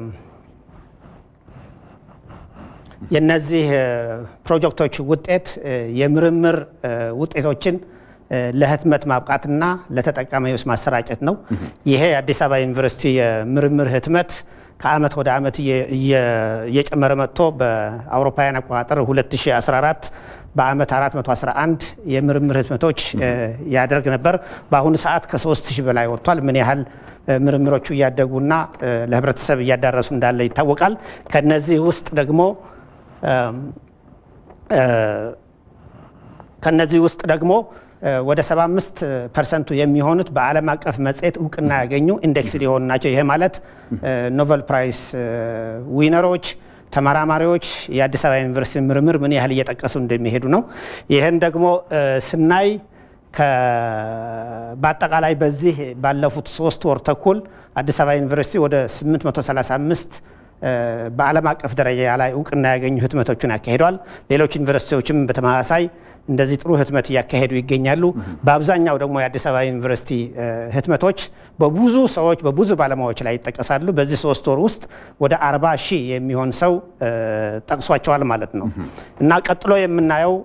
የነዚህ ፕሮጀክቶች ውጤት የምርምር ውጤቶችን ለህትመት ማብቃትና ለተጠቃሚዎች ማሰራጨት ነው። ይሄ የአዲስ አበባ ዩኒቨርሲቲ የምርምር ህትመት ከአመት ወደ አመት እየጨመረ መጥቶ በአውሮፓውያን አቆጣጠር 2014 በአመት 411 የምርምር ህትመቶች ያደርግ ነበር። በአሁኑ ሰዓት ከ3000 በላይ ወጥቷል። ምን ያህል ምርምሮቹ እያደጉና ለህብረተሰብ እያዳረሱ እንዳለ ይታወቃል። ከነዚህ ውስጥ ደግሞ ከነዚህ ውስጥ ደግሞ ወደ 75 ፐርሰንቱ የሚሆኑት በዓለም አቀፍ መጽሔት እውቅና ያገኙ ኢንዴክስድ የሆኑ ናቸው። ይሄ ማለት ኖቨል ፕራይስ ዊነሮች ተመራማሪዎች የአዲስ አበባ ዩኒቨርሲቲ ምርምር ምን ያህል እየጠቀሱ እንደሚሄዱ ነው። ይህን ደግሞ ስናይ በአጠቃላይ በዚህ ባለፉት ሶስት ወር ተኩል አዲስ አበባ ዩኒቨርሲቲ ወደ 835 በዓለም አቀፍ ደረጃ ላይ እውቅና ያገኙ ህትመቶችን ያካሂደዋል። ሌሎች ዩኒቨርሲቲዎችም በተመሳሳይ እንደዚህ ጥሩ ህትመት እያካሄዱ ይገኛሉ። በአብዛኛው ደግሞ የአዲስ አበባ ዩኒቨርሲቲ ህትመቶች በብዙ ሰዎች በብዙ ባለሙያዎች ላይ ይጠቀሳሉ። በዚህ ሶስት ወር ውስጥ ወደ አርባ ሺህ የሚሆን ሰው ጠቅሷቸዋል ማለት ነው እና ቀጥሎ የምናየው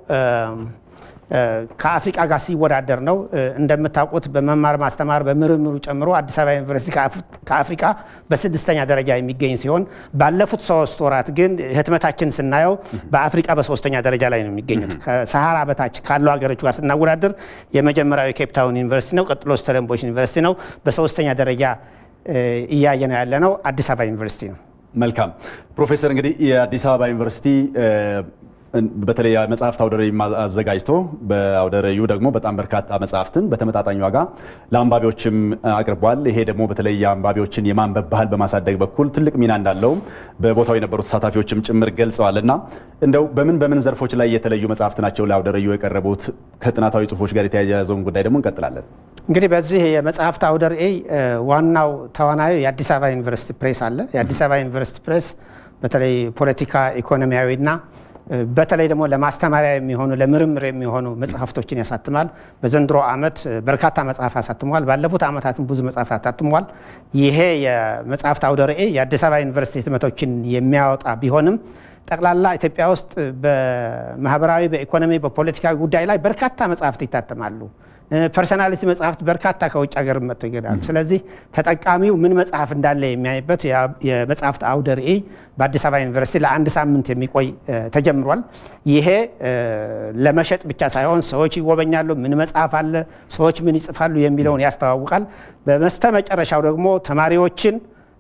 ከአፍሪቃ ጋር ሲወዳደር ነው። እንደምታውቁት በመማር ማስተማር በምርምሩ ጨምሮ አዲስ አበባ ዩኒቨርሲቲ ከአፍሪቃ በስድስተኛ ደረጃ የሚገኝ ሲሆን ባለፉት ሶስት ወራት ግን ህትመታችን ስናየው በአፍሪቃ በሶስተኛ ደረጃ ላይ ነው የሚገኙት። ከሰሃራ በታች ካሉ ሀገሮች ጋር ስናወዳደር የመጀመሪያው የኬፕታውን ዩኒቨርሲቲ ነው። ቀጥሎ ስተለንቦሽ ዩኒቨርሲቲ ነው። በሶስተኛ ደረጃ እያየ ነው ያለ ነው አዲስ አበባ ዩኒቨርሲቲ ነው።
መልካም ፕሮፌሰር፣ እንግዲህ የአዲስ አበባ ዩኒቨርሲቲ በተለይ መጽሐፍት አውደ ርዕይ አዘጋጅቶ በአውደ ርዕዩ ደግሞ በጣም በርካታ መጽሐፍትን በተመጣጣኝ ዋጋ ለአንባቢዎችም አቅርቧል። ይሄ ደግሞ በተለይ የአንባቢዎችን የማንበብ ባህል በማሳደግ በኩል ትልቅ ሚና እንዳለውም በቦታው የነበሩ ተሳታፊዎችም ጭምር ገልጸዋል። እና እንደው በምን በምን ዘርፎች ላይ የተለዩ መጽሐፍት ናቸው ለአውደ ርዕዩ የቀረቡት? ከጥናታዊ ጽሁፎች ጋር የተያያዘውን ጉዳይ ደግሞ እንቀጥላለን።
እንግዲህ በዚህ የመጽሐፍት አውደ ርዕይ ዋናው ተዋናዩ የአዲስ አበባ ዩኒቨርሲቲ ፕሬስ አለ። የአዲስ አበባ ዩኒቨርሲቲ ፕሬስ በተለይ ፖለቲካ፣ ኢኮኖሚያዊና በተለይ ደግሞ ለማስተማሪያ የሚሆኑ ለምርምር የሚሆኑ መጽሐፍቶችን ያሳትማል። በዘንድሮ ዓመት በርካታ መጽሐፍ አሳትሟል። ባለፉት ዓመታትም ብዙ መጽሐፍ አሳትሟል። ይሄ የመጽሐፍት አውደ ርዕይ የአዲስ አበባ ዩኒቨርሲቲ ህትመቶችን የሚያወጣ ቢሆንም ጠቅላላ ኢትዮጵያ ውስጥ በማህበራዊ፣ በኢኮኖሚ፣ በፖለቲካ ጉዳይ ላይ በርካታ መጽሐፍት ይታተማሉ። ፐርሰናሊቲ መጽሐፍት በርካታ ከውጭ ሀገር መጥቶ ይገዳሉ። ስለዚህ ተጠቃሚው ምን መጽሐፍ እንዳለ የሚያይበት የመጽሐፍት አውደ ርዕይ በአዲስ አበባ ዩኒቨርሲቲ ለአንድ ሳምንት የሚቆይ ተጀምሯል። ይሄ ለመሸጥ ብቻ ሳይሆን ሰዎች ይጎበኛሉ፣ ምን መጽሐፍ አለ፣ ሰዎች ምን ይጽፋሉ የሚለውን ያስተዋውቃል። በመስተ መጨረሻው ደግሞ ተማሪዎችን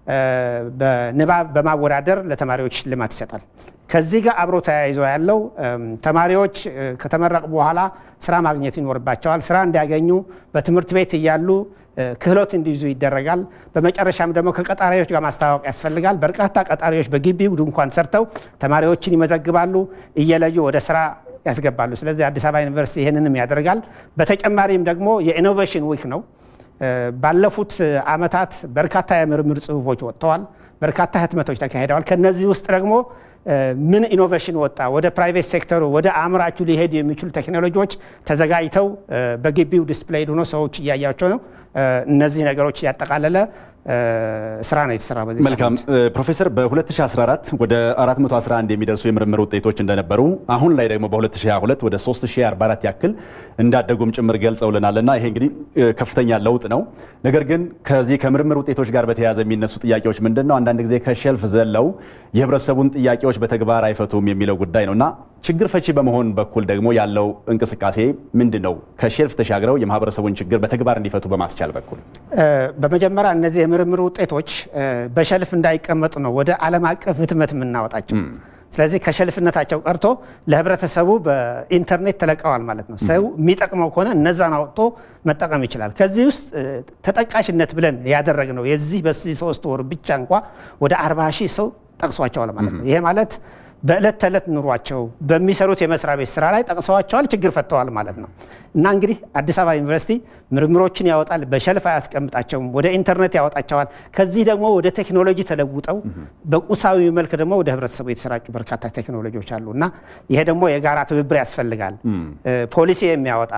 በንባብ በማወዳደር ለተማሪዎች ሽልማት ይሰጣል። ከዚህ ጋር አብሮ ተያይዞ ያለው ተማሪዎች ከተመረቁ በኋላ ስራ ማግኘት ይኖርባቸዋል። ስራ እንዲያገኙ በትምህርት ቤት እያሉ ክህሎት እንዲይዙ ይደረጋል። በመጨረሻም ደግሞ ከቀጣሪዎች ጋር ማስተዋወቅ ያስፈልጋል። በርካታ ቀጣሪዎች በግቢው ድንኳን ሰርተው ተማሪዎችን ይመዘግባሉ፣ እየለዩ ወደ ስራ ያስገባሉ። ስለዚህ አዲስ አበባ ዩኒቨርሲቲ ይህንንም ያደርጋል። በተጨማሪም ደግሞ የኢኖቬሽን ዊክ ነው። ባለፉት አመታት በርካታ የምርምር ጽሁፎች ወጥተዋል። በርካታ ህትመቶች ተካሂደዋል። ከነዚህ ውስጥ ደግሞ ምን ኢኖቬሽን ወጣ፣ ወደ ፕራይቬት ሴክተሩ ወደ አምራቹ ሊሄዱ የሚችሉ ቴክኖሎጂዎች ተዘጋጅተው በግቢው ዲስፕሌይድ ሆኖ ሰዎች እያያቸው ነው። እነዚህ ነገሮች ያጠቃለለ ስራ ነው የተሰራ። በዚህ
መልካም ፕሮፌሰር፣ በ2014 ወደ 411 የሚደርሱ የምርምር ውጤቶች እንደነበሩ አሁን ላይ ደግሞ በ2022 ወደ 3044 ያክል እንዳደጉም ጭምር ገልጸውልናል እና ይሄ እንግዲህ ከፍተኛ ለውጥ ነው። ነገር ግን ከዚህ ከምርምር ውጤቶች ጋር በተያያዘ የሚነሱ ጥያቄዎች ምንድን ነው? አንዳንድ ጊዜ ከሼልፍ ዘለው የህብረተሰቡን ጥያቄዎች በተግባር አይፈቱም የሚለው ጉዳይ ነው እና ችግር ፈቺ በመሆን በኩል ደግሞ ያለው እንቅስቃሴ ምንድን ነው? ከሼልፍ ተሻግረው የማህበረሰቡን ችግር በተግባር እንዲፈቱ በማስቻል በኩል
በመጀመሪያ እነዚህ የምርምር ውጤቶች በሸልፍ እንዳይቀመጡ ነው ወደ ዓለም አቀፍ ህትመት የምናወጣቸው። ስለዚህ ከሸልፍነታቸው ቀርቶ ለህብረተሰቡ በኢንተርኔት ተለቀዋል ማለት ነው። ሰው የሚጠቅመው ከሆነ እነዛን አውጥቶ መጠቀም ይችላል። ከዚህ ውስጥ ተጠቃሽነት ብለን ያደረግነው የዚህ በዚህ ሶስት ወር ብቻ እንኳ ወደ አርባ ሺህ ሰው ጠቅሷቸዋል ማለት ነው። ይሄ ማለት በዕለት ተዕለት ኑሯቸው በሚሰሩት የመስሪያ ቤት ስራ ላይ ጠቅሰዋቸዋል፣ ችግር ፈተዋል ማለት ነው። እና እንግዲህ አዲስ አበባ ዩኒቨርሲቲ ምርምሮችን ያወጣል፣ በሸልፍ አያስቀምጣቸውም፣ ወደ ኢንተርኔት ያወጣቸዋል። ከዚህ ደግሞ ወደ ቴክኖሎጂ ተለውጠው በቁሳዊ መልክ ደግሞ ወደ ህብረተሰቡ የተሰራጩ በርካታ ቴክኖሎጂዎች አሉ እና ይሄ ደግሞ የጋራ ትብብር ያስፈልጋል። ፖሊሲ የሚያወጣ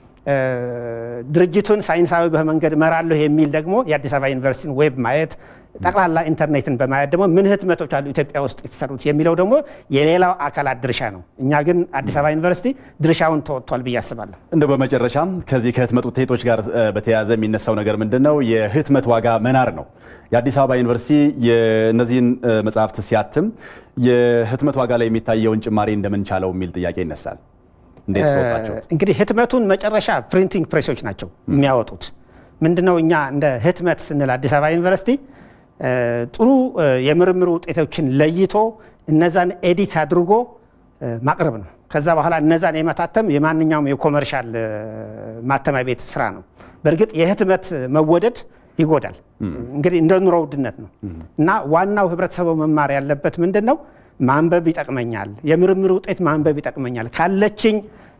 ድርጅቱን ሳይንሳዊ በመንገድ እመራለሁ የሚል ደግሞ የአዲስ አበባ ዩኒቨርሲቲን ዌብ ማየት ጠቅላላ ኢንተርኔትን በማየት ደግሞ ምን ህትመቶች አሉ ኢትዮጵያ ውስጥ የተሰሩት የሚለው ደግሞ የሌላው አካላት ድርሻ ነው። እኛ ግን አዲስ አበባ ዩኒቨርሲቲ ድርሻውን ተወጥቷል ብዬ አስባለሁ።
እንደ በመጨረሻም ከዚህ ከህትመት ውጤቶች ጋር በተያያዘ የሚነሳው ነገር ምንድን ነው? የህትመት ዋጋ መናር ነው። የአዲስ አበባ ዩኒቨርሲቲ እነዚህን መጽሐፍት ሲያትም የህትመት ዋጋ ላይ የሚታየውን ጭማሪ እንደምንቻለው የሚል ጥያቄ ይነሳል። እንዴት ተወጣቸው?
እንግዲህ ህትመቱን መጨረሻ ፕሪንቲንግ ፕሬሶች ናቸው የሚያወጡት። ምንድነው እኛ እንደ ህትመት ስንል አዲስ አበባ ዩኒቨርሲቲ ጥሩ የምርምር ውጤቶችን ለይቶ እነዛን ኤዲት አድርጎ ማቅረብ ነው። ከዛ በኋላ እነዛን የመታተም የማንኛውም የኮመርሻል ማተሚያ ቤት ስራ ነው። በእርግጥ የህትመት መወደድ ይጎዳል። እንግዲህ እንደ ኑሮ ውድነት ነው እና ዋናው ህብረተሰቡ መማር ያለበት ምንድን ነው? ማንበብ ይጠቅመኛል፣ የምርምር ውጤት ማንበብ ይጠቅመኛል፣ ካለችኝ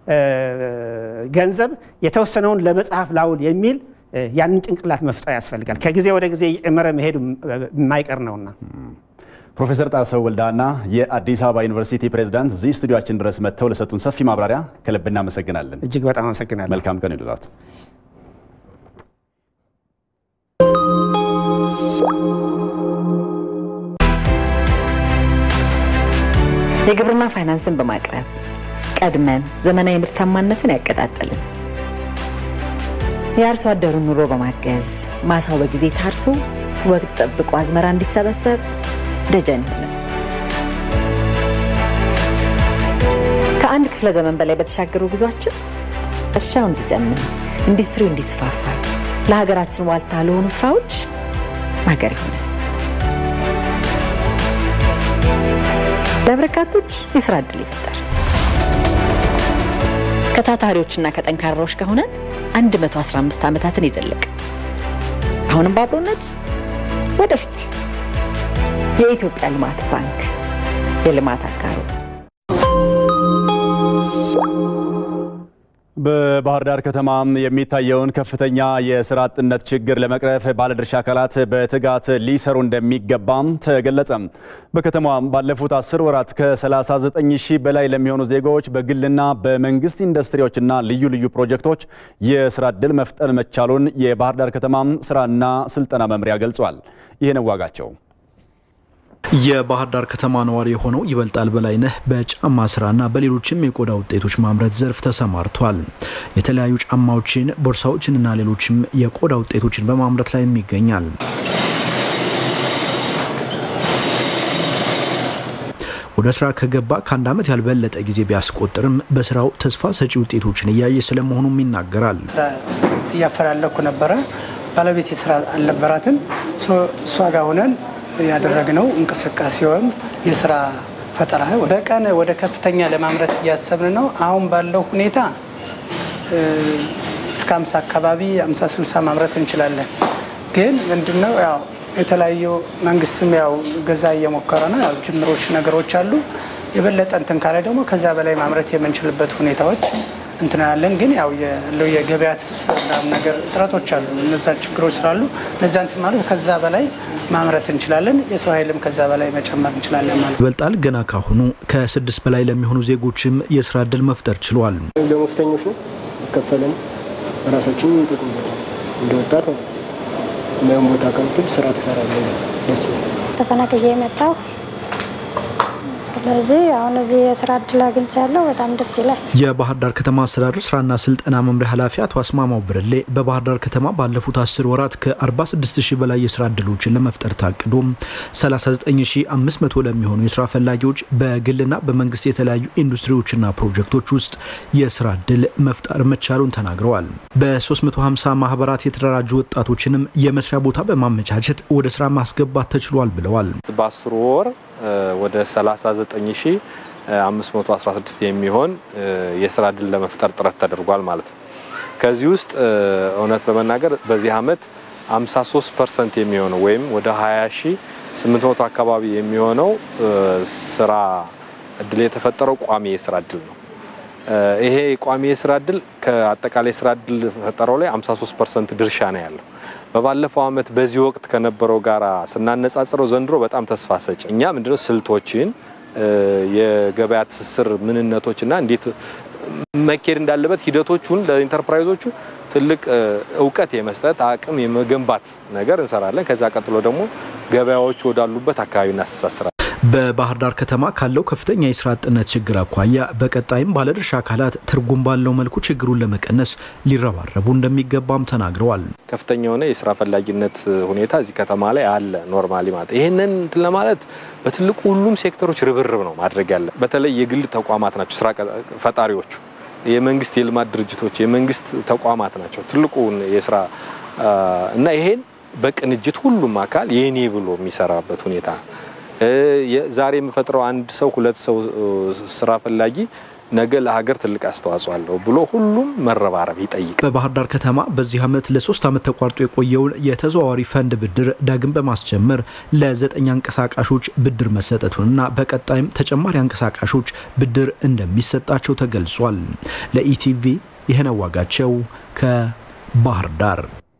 ገንዘብ የተወሰነውን ለመጽሐፍ ላውል የሚል ያንን ጭንቅላት መፍጠር ያስፈልጋል። ከጊዜ ወደ ጊዜ እየጨመረ መሄዱ የማይቀር ነውና።
ፕሮፌሰር ጣሰው ወልዳና የአዲስ አበባ ዩኒቨርሲቲ ፕሬዝዳንት እዚህ ስቱዲዮችን ድረስ መጥተው ለሰጡን ሰፊ ማብራሪያ ከልብ እናመሰግናለን።
እጅግ በጣም አመሰግናለሁ።
መልካም ቀን ይሉላት።
የግብርና ፋይናንስን በማቅረብ ቀድመን ዘመናዊ ምርታማነትን ያቀጣጠልን የአርሶ አደሩን ኑሮ በማገዝ ማሳው በጊዜ ታርሶ ወቅት ጠብቆ አዝመራ እንዲሰበሰብ ደጀን ይሆናል። ከአንድ ክፍለ ዘመን በላይ በተሻገሩ ጉዟችን እርሻው እንዲዘምን፣ ኢንዱስትሪው እንዲስፋፋ፣ ለሀገራችን ዋልታ ለሆኑ ስራዎች ማገር ይሆናል። ለበርካቶች የስራ ዕድል ይፈጠር። ከታታሪዎችና ከጠንካራዎች ከሆነን 115 ዓመታትን የዘለቀ አሁንም በአብሮነት ወደፊት የኢትዮጵያ ልማት ባንክ የልማት አጋሩ
በባህር ዳር ከተማ የሚታየውን ከፍተኛ የስራ አጥነት ችግር ለመቅረፍ ባለድርሻ አካላት በትጋት ሊሰሩ እንደሚገባም ተገለጸ። በከተማዋ ባለፉት አስር ወራት ከ39 ሺህ በላይ ለሚሆኑ ዜጎች በግልና በመንግስት ኢንዱስትሪዎችና ልዩ ልዩ ፕሮጀክቶች የስራ ዕድል መፍጠር መቻሉን የባህር ዳር ከተማ ስራና ስልጠና መምሪያ ገልጿል። ይህን ዋጋቸው
የባህር ዳር ከተማ ነዋሪ የሆነው ይበልጣል በላይነህ በጫማ ስራና በሌሎችም የቆዳ ውጤቶች ማምረት ዘርፍ ተሰማርቷል። የተለያዩ ጫማዎችን፣ ቦርሳዎችንና ሌሎችም የቆዳ ውጤቶችን በማምረት ላይ ይገኛል። ወደ ስራ ከገባ ከአንድ ዓመት ያልበለጠ ጊዜ ቢያስቆጥርም በስራው ተስፋ ሰጪ ውጤቶችን እያየ ስለመሆኑም ይናገራል።
ስራ እያፈላለኩ ነበረ። ባለቤት ስራ አልነበራትም። እሷ ጋር ሆነን ያደረግነው እንቅስቃሴ ወይም የስራ ፈጠራ በቀን ወደ ከፍተኛ ለማምረት እያሰብን ነው። አሁን ባለው ሁኔታ እስከ አምሳ አካባቢ አምሳ ስልሳ ማምረት እንችላለን። ግን ምንድነው ያው የተለያዩ መንግስትም ያው ገዛ እየሞከረ ነው። ያው ጅምሮች ነገሮች አሉ። የበለጠ እንትን ካለ ደግሞ ከዛ በላይ ማምረት የምንችልበት ሁኔታዎች እንትናለን ግን ያው ያለው የገበያ ትስስር ነገር እጥረቶች አሉ። እነዛ ችግሮች ስላሉ እነዛ እንትን ማለት ከዛ በላይ ማምረት እንችላለን። የሰው ኃይልም ከዛ በላይ መጨመር እንችላለን ማለት
ይበልጣል ገና ካሁኑ ከስድስት በላይ ለሚሆኑ ዜጎችም የስራ እድል መፍጠር ችሏል።
ደሞዝተኞች ነው ከፈለን ራሳችን እንጠቅምበታል። እንደ ወጣት ነው የሚሆን ቦታ ከምትል ስራ ትሰራለህ። ደስ
ተፈናቅዬ የመጣው ስለዚህ አሁን እዚህ የስራ እድል አግኝቻለሁ። በጣም ደስ ይላል።
የባህር ዳር ከተማ አስተዳደር ስራና ስልጠና መምሪያ ኃላፊ አቶ አስማማው ብርሌ በባህር ዳር ከተማ ባለፉት አስር ወራት ከ46 ሺህ በላይ የስራ እድሎችን ለመፍጠር ታቅዶ 39500 ለሚሆኑ የስራ ፈላጊዎች በግልና በመንግስት የተለያዩ ኢንዱስትሪዎችና ፕሮጀክቶች ውስጥ የስራ እድል መፍጠር መቻሉን ተናግረዋል። በ350 ማህበራት የተደራጁ ወጣቶችንም የመስሪያ ቦታ በማመቻቸት ወደ ስራ ማስገባት ተችሏል ብለዋል።
በአስሩ ወር ወደ 39516 የሚሆን የስራ እድል ለመፍጠር ጥረት ተደርጓል ማለት ነው። ከዚህ ውስጥ እውነት ለመናገር በዚህ አመት 53 ፐርሰንት የሚሆነው ወይም ወደ 20800 አካባቢ የሚሆነው ስራ እድል የተፈጠረው ቋሚ የስራ እድል ነው። ይሄ ቋሚ የስራ እድል ከአጠቃላይ የስራ እድል ፈጠረው ላይ 53 ፐርሰንት ድርሻ ነው ያለው። በባለፈው አመት በዚህ ወቅት ከነበረው ጋር ስናነጻጽረው ዘንድሮ በጣም ተስፋ ሰጪ እኛ ምንድነው ስልቶችን የገበያ ትስስር ምንነቶችና እንዴት መኬድ እንዳለበት ሂደቶቹን ለኢንተርፕራይዞቹ ትልቅ እውቀት የመስጠት አቅም የመገንባት ነገር እንሰራለን። ከዛ ቀጥሎ ደግሞ ገበያዎቹ ወዳሉበት አካባቢ እናስተሳስራለን።
በባህር ዳር ከተማ ካለው ከፍተኛ የስራ አጥነት ችግር አኳያ በቀጣይም ባለድርሻ አካላት ትርጉም ባለው መልኩ ችግሩን ለመቀነስ ሊረባረቡ እንደሚገባም ተናግረዋል።
ከፍተኛ የሆነ የስራ ፈላጊነት ሁኔታ እዚህ ከተማ ላይ አለ። ኖርማሊ ማለት ይህንን እንትን ለማለት በትልቁ ሁሉም ሴክተሮች ርብርብ ነው ማድረግ ያለ። በተለይ የግል ተቋማት ናቸው ስራ ፈጣሪዎቹ፣ የመንግስት የልማት ድርጅቶች፣ የመንግስት ተቋማት ናቸው ትልቁን የስራ እና ይሄን በቅንጅት ሁሉም አካል የኔ ብሎ የሚሰራበት ሁኔታ ዛሬ የምፈጥረው አንድ ሰው ሁለት ሰው ስራ ፈላጊ ነገ ለሀገር ትልቅ አስተዋጽኦ አለው ብሎ ሁሉም መረባረብ ይጠይቃል።
በባህር ዳር ከተማ በዚህ ዓመት ለሶስት ዓመት ተቋርጦ የቆየውን የተዘዋዋሪ ፈንድ ብድር ዳግም በማስጀመር ለዘጠኝ አንቀሳቃሾች ብድር መሰጠቱንና በቀጣይም ተጨማሪ አንቀሳቃሾች ብድር እንደሚሰጣቸው ተገልጿል። ለኢቲቪ ይህነው ዋጋቸው ከባህር ዳር።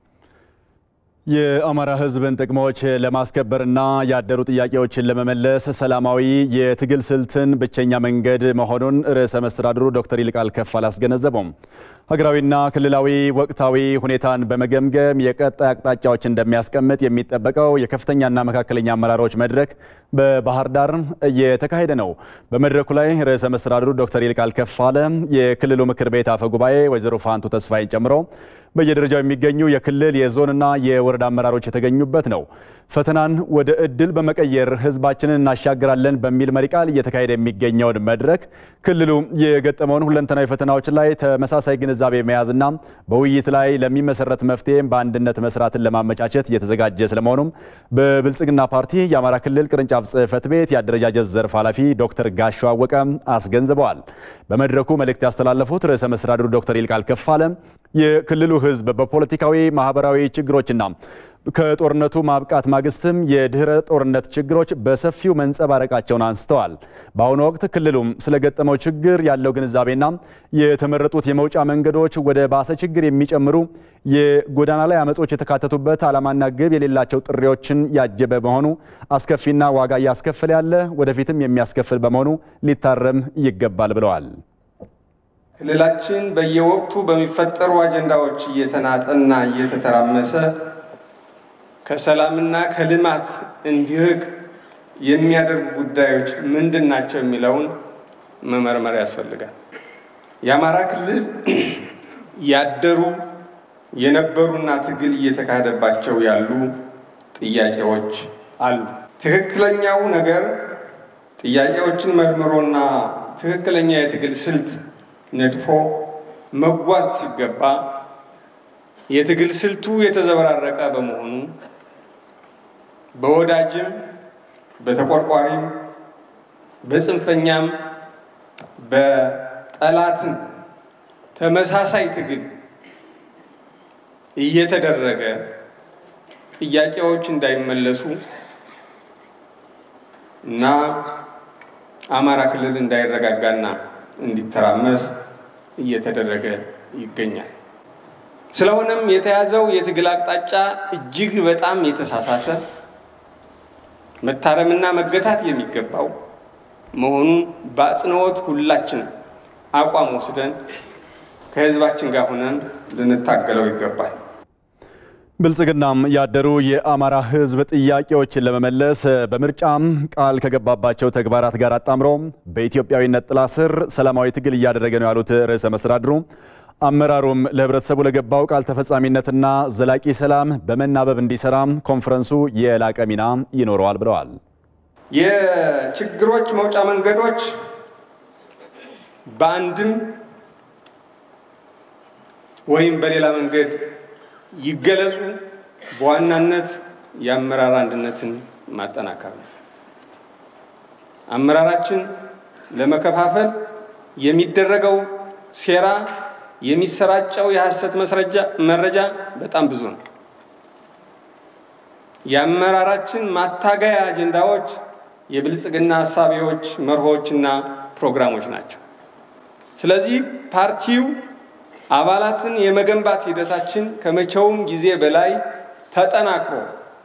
የአማራ ሕዝብን ጥቅሞች ለማስከበርና ያደሩ ጥያቄዎችን ለመመለስ ሰላማዊ የትግል ስልትን ብቸኛ መንገድ መሆኑን ርዕሰ መስተዳድሩ ዶክተር ይልቃል ከፋለ አስገነዘቡም። ሀገራዊና ክልላዊ ወቅታዊ ሁኔታን በመገምገም የቀጣይ አቅጣጫዎች እንደሚያስቀምጥ የሚጠበቀው የከፍተኛና መካከለኛ አመራሮች መድረክ በባህር ዳር እየተካሄደ ነው። በመድረኩ ላይ ርዕሰ መስተዳድሩ ዶክተር ይልቃል ከፋለ፣ የክልሉ ምክር ቤት አፈ ጉባኤ ወይዘሮ ፋንቱ ተስፋይን ጨምሮ በየደረጃው የሚገኙ የክልል የዞንና የወረዳ አመራሮች የተገኙበት ነው። ፈተናን ወደ እድል በመቀየር ህዝባችንን እናሻግራለን በሚል መሪ ቃል እየተካሄደ የሚገኘውን መድረክ ክልሉ የገጠመውን ሁለንተናዊ ፈተናዎች ላይ ተመሳሳይ ግንዛቤ መያዝና በውይይት ላይ ለሚመሰረት መፍትሄም በአንድነት መስራትን ለማመቻቸት እየተዘጋጀ ስለመሆኑም በብልጽግና ፓርቲ የአማራ ክልል ቅርንጫፍ ጽህፈት ቤት የአደረጃጀት ዘርፍ ኃላፊ ዶክተር ጋሻ አወቀ አስገንዝበዋል። በመድረኩ መልእክት ያስተላለፉት ርዕሰ መስተዳድሩ ዶክተር ይልቃል ከፋለ የክልሉ ህዝብ በፖለቲካዊ ማህበራዊ ችግሮችና ከጦርነቱ ማብቃት ማግስትም የድህረ ጦርነት ችግሮች በሰፊው መንጸባረቃቸውን አንስተዋል። በአሁኑ ወቅት ክልሉም ስለገጠመው ችግር ያለው ግንዛቤና የተመረጡት የመውጫ መንገዶች ወደ ባሰ ችግር የሚጨምሩ የጎዳና ላይ አመጾች የተካተቱበት ዓላማና ግብ የሌላቸው ጥሪዎችን ያጀበ በመሆኑ አስከፊና ዋጋ እያስከፈለ ያለ ወደፊትም የሚያስከፍል በመሆኑ ሊታረም ይገባል ብለዋል።
ክልላችን በየወቅቱ በሚፈጠሩ አጀንዳዎች እየተናጠና እየተተራመሰ ከሰላምና ከልማት እንዲርቅ የሚያደርጉ ጉዳዮች ምንድን ናቸው የሚለውን መመርመር ያስፈልጋል። የአማራ ክልል ያደሩ የነበሩና ትግል እየተካሄደባቸው ያሉ ጥያቄዎች አሉ። ትክክለኛው ነገር ጥያቄዎችን መርምሮና ትክክለኛ የትግል ስልት ነድፎ መጓዝ ሲገባ የትግል ስልቱ የተዘበራረቀ በመሆኑ በወዳጅም በተቆርቋሪም በጽንፈኛም በጠላትም ተመሳሳይ ትግል እየተደረገ ጥያቄዎች እንዳይመለሱ እና አማራ ክልል እንዳይረጋጋና እንዲተራመስ እየተደረገ ይገኛል። ስለሆነም የተያዘው የትግል አቅጣጫ እጅግ በጣም የተሳሳተ መታረምና መገታት የሚገባው መሆኑን በአጽንኦት ሁላችን አቋም ወስደን ከህዝባችን ጋር ሆነን ልንታገለው ይገባል።
ብልጽግናም ያደሩ የአማራ ህዝብ ጥያቄዎችን ለመመለስ በምርጫም ቃል ከገባባቸው ተግባራት ጋር አጣምሮ በኢትዮጵያዊነት ጥላ ስር ሰላማዊ ትግል እያደረገ ነው ያሉት ርዕሰ መስተዳድሩ አመራሩም ለህብረተሰቡ ለገባው ቃል ተፈጻሚነትና ዘላቂ ሰላም በመናበብ እንዲሰራ ኮንፈረንሱ የላቀ ሚና ይኖረዋል ብለዋል።
የችግሮች መውጫ መንገዶች በአንድም ወይም በሌላ መንገድ ይገለጹ። በዋናነት የአመራር አንድነትን ማጠናከር ነው። አመራራችን ለመከፋፈል የሚደረገው ሴራ፣ የሚሰራጨው የሐሰት መረጃ በጣም ብዙ ነው። የአመራራችን ማታገያ አጀንዳዎች የብልጽግና ሀሳቢዎች፣ መርሆችና ፕሮግራሞች ናቸው። ስለዚህ ፓርቲው አባላትን የመገንባት ሂደታችን ከመቼውም ጊዜ በላይ ተጠናክሮ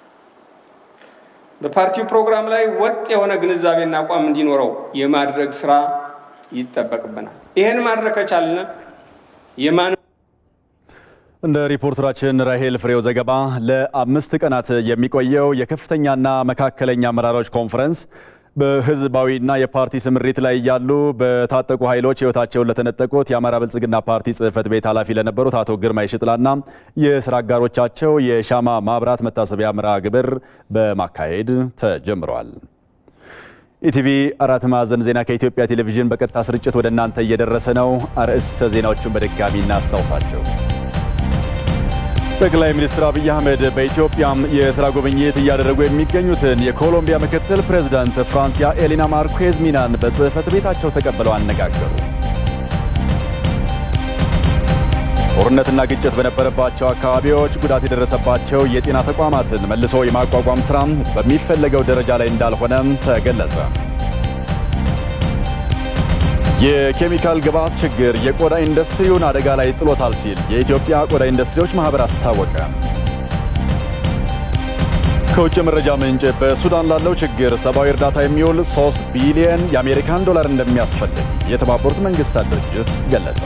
በፓርቲው ፕሮግራም ላይ ወጥ የሆነ ግንዛቤና አቋም እንዲኖረው የማድረግ ስራ ይጠበቅብናል። ይህን ማድረግ ከቻልን የማን
እንደ ሪፖርተራችን ራሄል ፍሬው ዘገባ ለአምስት ቀናት የሚቆየው የከፍተኛና መካከለኛ አመራሮች ኮንፈረንስ በህዝባዊና የፓርቲ ስምሪት ላይ ያሉ በታጠቁ ኃይሎች ህይወታቸውን ለተነጠቁት የአማራ ብልጽግና ፓርቲ ጽህፈት ቤት ኃላፊ ለነበሩት አቶ ግርማይ ሽጥላና የስራ አጋሮቻቸው የሻማ ማብራት መታሰቢያ መርሃ ግብር በማካሄድ ተጀምረዋል። ኢቲቪ አራት ማዕዘን ዜና ከኢትዮጵያ ቴሌቪዥን በቀጥታ ስርጭት ወደ እናንተ እየደረሰ ነው። አርዕስተ ዜናዎቹን በድጋሚ እናስታውሳቸው። ጠቅላይ ሚኒስትር አብይ አህመድ በኢትዮጵያም የስራ ጉብኝት እያደረጉ የሚገኙትን የኮሎምቢያ ምክትል ፕሬዝዳንት ፍራንሲያ ኤሊና ማርኬዝ ሚናን በጽህፈት ቤታቸው ተቀብለው አነጋገሩ። ጦርነትና ግጭት በነበረባቸው አካባቢዎች ጉዳት የደረሰባቸው የጤና ተቋማትን መልሶ የማቋቋም ሥራ በሚፈለገው ደረጃ ላይ እንዳልሆነም ተገለጸ። የኬሚካል ግብዓት ችግር የቆዳ ኢንዱስትሪውን አደጋ ላይ ጥሎታል ሲል የኢትዮጵያ ቆዳ ኢንዱስትሪዎች ማህበር አስታወቀ። ከውጭ መረጃ ምንጭ በሱዳን ላለው ችግር ሰብአዊ እርዳታ የሚውል 3 ቢሊየን የአሜሪካን ዶላር እንደሚያስፈልግ የተባበሩት መንግስታት ድርጅት ገለጸ።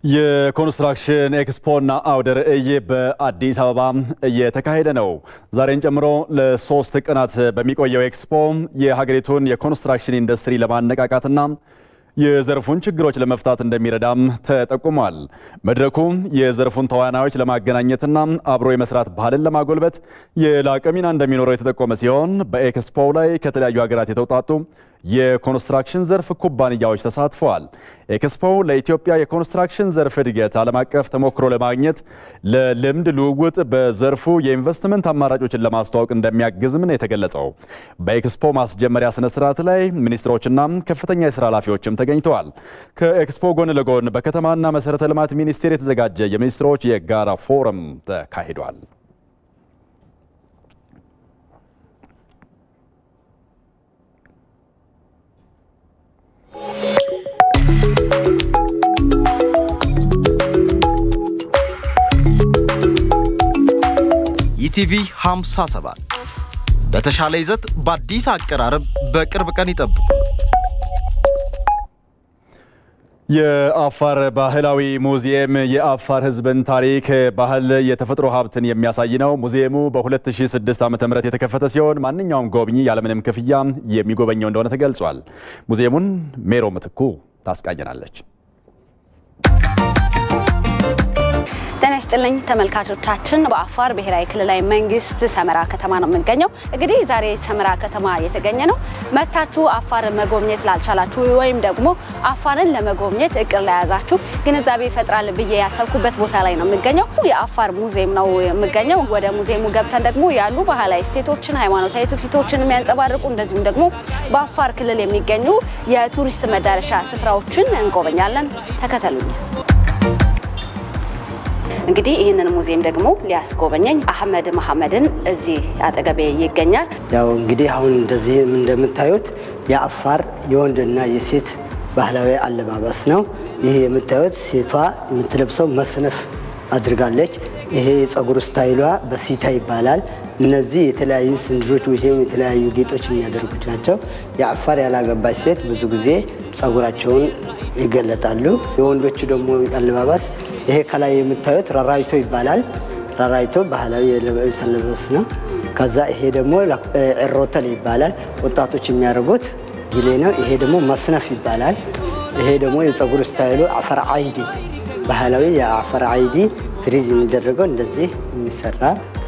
የኮንስትራክሽን ኤክስፖና አውደ ርዕይ በአዲስ አበባ እየተካሄደ ነው። ዛሬን ጨምሮ ለሶስት ቀናት በሚቆየው ኤክስፖ የሀገሪቱን የኮንስትራክሽን ኢንዱስትሪ ለማነቃቃትና የዘርፉን ችግሮች ለመፍታት እንደሚረዳም ተጠቁሟል። መድረኩ የዘርፉን ተዋናዮች ለማገናኘትና አብሮ የመስራት ባህልን ለማጎልበት የላቀ ሚና እንደሚኖረው የተጠቆመ ሲሆን በኤክስፖ ላይ ከተለያዩ ሀገራት የተውጣጡ የኮንስትራክሽን ዘርፍ ኩባንያዎች ተሳትፈዋል። ኤክስፖ ለኢትዮጵያ የኮንስትራክሽን ዘርፍ እድገት ዓለም አቀፍ ተሞክሮ ለማግኘት ለልምድ ልውውጥ በዘርፉ የኢንቨስትመንት አማራጮችን ለማስተዋወቅ እንደሚያግዝም ነው የተገለጸው። በኤክስፖ ማስጀመሪያ ስነ ስርዓት ላይ ሚኒስትሮችና ከፍተኛ የስራ ኃላፊዎችም ተገኝተዋል። ከኤክስፖ ጎን ለጎን በከተማና መሰረተ ልማት ሚኒስቴር የተዘጋጀ የሚኒስትሮች የጋራ ፎረም ተካሂዷል።
ኢቲቪ 57 በተሻለ ይዘት በአዲስ አቀራረብ በቅርብ ቀን ይጠብቁ።
የአፋር ባህላዊ ሙዚየም የአፋር ሕዝብን ታሪክ፣ ባህል፣ የተፈጥሮ ሀብትን የሚያሳይ ነው። ሙዚየሙ በ2006 ዓ.ም የተከፈተ ሲሆን ማንኛውም ጎብኚ ያለምንም ክፍያ የሚጎበኘው እንደሆነ ተገልጿል። ሙዚየሙን ሜሮ ምትኩ ታስቃኘናለች።
ጤና ይስጥልኝ ተመልካቾቻችን፣ በአፋር ብሔራዊ ክልላዊ መንግስት ሰመራ ከተማ ነው የምንገኘው። እንግዲህ ዛሬ ሰመራ ከተማ የተገኘ ነው መታችሁ አፋርን መጎብኘት ላልቻላችሁ ወይም ደግሞ አፋርን ለመጎብኘት እቅድ ለያዛችሁ ግንዛቤ ይፈጥራል ብዬ ያሰብኩበት ቦታ ላይ ነው የምገኘው። የአፋር ሙዚየም ነው የምገኘው። ወደ ሙዚየሙ ገብተን ደግሞ ያሉ ባህላዊ እሴቶችን፣ ሃይማኖታዊ ትውፊቶችን የሚያንጸባርቁ እንደዚሁም ደግሞ በአፋር ክልል የሚገኙ የቱሪስት መዳረሻ ስፍራዎችን እንጎበኛለን። ተከተሉኝ። እንግዲህ ይህንን ሙዚየም ደግሞ ሊያስጎበኘኝ አህመድ መሐመድን እዚህ አጠገቤ ይገኛል።
ያው እንግዲህ አሁን እንደዚህ እንደምታዩት የአፋር የወንድና የሴት ባህላዊ አለባበስ ነው። ይህ የምታዩት ሴቷ የምትለብሰው መስነፍ አድርጋለች። ይሄ የፀጉር ስታይሏ በሲታ ይባላል። እነዚህ የተለያዩ ስንድሮች ወይም የተለያዩ ጌጦች የሚያደርጉት ናቸው። የአፋር ያላገባች ሴት ብዙ ጊዜ ፀጉራቸውን ይገለጣሉ። የወንዶቹ ደግሞ አለባበስ ይሄ ከላይ የምታዩት ራራይቶ ይባላል። ራራይቶ ባህላዊ የልብስ አለባበስ ነው። ከዛ ይሄ ደግሞ ኤሮተል ይባላል። ወጣቶች የሚያደርጉት ጊሌ ነው። ይሄ ደግሞ መስነፍ ይባላል። ይሄ ደግሞ የፀጉር ስታይሉ አፈር አይዲ ባህላዊ የአፈር አይዲ ፍሪዝ የሚደረገው እንደዚህ የሚሰራ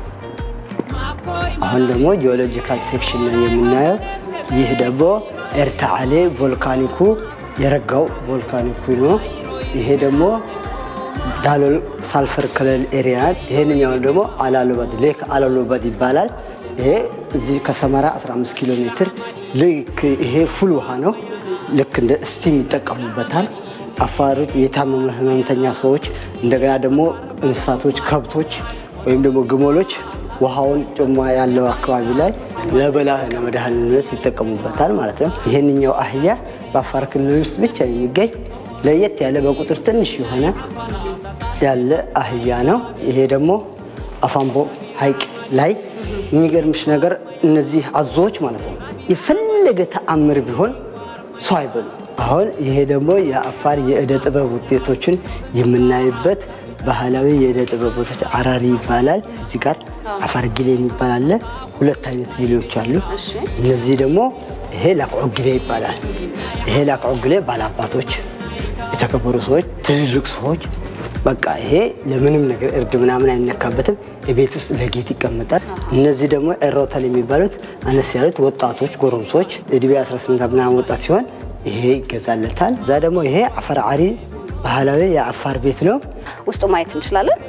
አሁን ደግሞ ጂኦሎጂካል ሴክሽን ነው የምናየው። ይህ ደግሞ ኤርታአሌ ቮልካኒኩ የረጋው ቮልካኒኩ ነው። ይሄ ደግሞ ዳሎል ሳልፈር ክልል ኤሪያ ይሄንኛው ደግሞ አላሎበድ ሌክ አላሎበድ ይባላል። ይሄ እዚህ ከሰመራ 15 ኪሎ ሜትር ልክ ይሄ ፉል ውሃ ነው። ልክ እንደ ስቲም ይጠቀሙበታል። አፋሮች የታመመ ህመምተኛ ሰዎች፣ እንደገና ደግሞ እንስሳቶች፣ ከብቶች ወይም ደግሞ ግመሎች ውሃውን ጭማ ያለው አካባቢ ላይ ለበላህ ለመድኃኒትነት ይጠቀሙበታል ማለት ነው። ይህንኛው አህያ በአፋር ክልል ውስጥ ብቻ የሚገኝ ለየት ያለ በቁጥር ትንሽ የሆነ ያለ አህያ ነው። ይሄ ደግሞ አፋምቦ ሐይቅ ላይ የሚገርምሽ ነገር እነዚህ አዞዎች ማለት ነው የፈለገ ተአምር ቢሆን ሰው አይበሉ። አሁን ይሄ ደግሞ የአፋር የእደ ጥበብ ውጤቶችን የምናይበት ባህላዊ የእደ ጥበብ ውጤቶች አራሪ ይባላል። እዚህ ጋር አፋር ጊሌ የሚባል አለ። ሁለት አይነት ጊሌዎች አሉ። እነዚህ ደግሞ ይሄ ላቅዖ ጊሌ ይባላል። ይሄ ላቅዖ ጊሌ ባላባቶች፣ የተከበሩ ሰዎች፣ ትልልቅ ሰዎች በቃ ይሄ ለምንም ነገር እርድ ምናምን አይነካበትም። የቤት ውስጥ ለጌጥ ይቀመጣል። እነዚህ ደግሞ ኤሮተል የሚባሉት አነስ ያሉት ወጣቶች ጎረምሶች እድሜ 18 ምናምን ወጣት ሲሆን ይሄ ይገዛለታል። እዛ ደግሞ ይሄ አፈር አሪ ባህላዊ የአፋር ቤት ነው።
ውስጡ ማየት እንችላለን።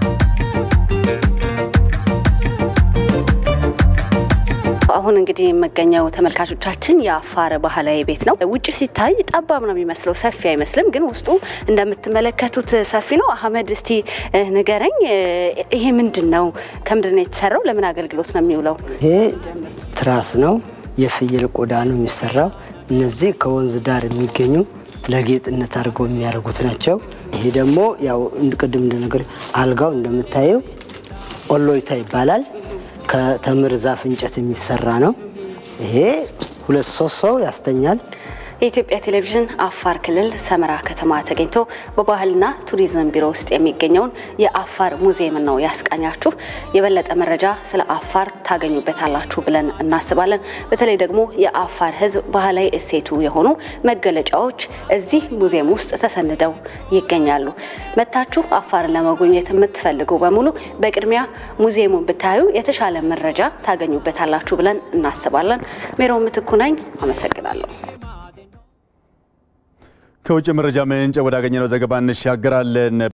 አሁን እንግዲህ የምገኘው ተመልካቾቻችን የአፋር ባህላዊ ቤት ነው። ውጭ ሲታይ ጠባብ ነው የሚመስለው፣ ሰፊ አይመስልም። ግን ውስጡ እንደምትመለከቱት ሰፊ ነው። አህመድ እስቲ ንገረኝ፣ ይሄ ምንድን ነው? ከምንድን ነው የተሰራው? ለምን አገልግሎት ነው የሚውለው?
ይሄ ትራስ ነው። የፍየል ቆዳ ነው የሚሰራው። እነዚህ ከወንዝ ዳር የሚገኙ ለጌጥነት አድርገው የሚያደርጉት ናቸው። ይሄ ደግሞ ያው ቅድም እንደነገር አልጋው እንደምታየው ኦሎይታ ይባላል። ከተምር ዛፍ እንጨት የሚሰራ ነው። ይሄ ሁለት ሶስት ሰው ያስተኛል።
የኢትዮጵያ ቴሌቪዥን አፋር ክልል ሰመራ ከተማ ተገኝቶ በባህልና ቱሪዝም ቢሮ ውስጥ የሚገኘውን የአፋር ሙዚየም ነው ያስቃኛችሁ። የበለጠ መረጃ ስለ አፋር ታገኙበታላችሁ ብለን እናስባለን። በተለይ ደግሞ የአፋር ሕዝብ ባህላዊ እሴቱ የሆኑ መገለጫዎች እዚህ ሙዚየም ውስጥ ተሰንደው ይገኛሉ። መታችሁ አፋርን ለመጎብኘት የምትፈልጉ በሙሉ በቅድሚያ ሙዚየሙን ብታዩ የተሻለ መረጃ ታገኙበታላችሁ ብለን እናስባለን። ሜሮ ምትኩ ነኝ። አመሰግናለሁ።
ከውጭ መረጃ ምንጭ ወዳገኘነው ዘገባ እንሻገራለን።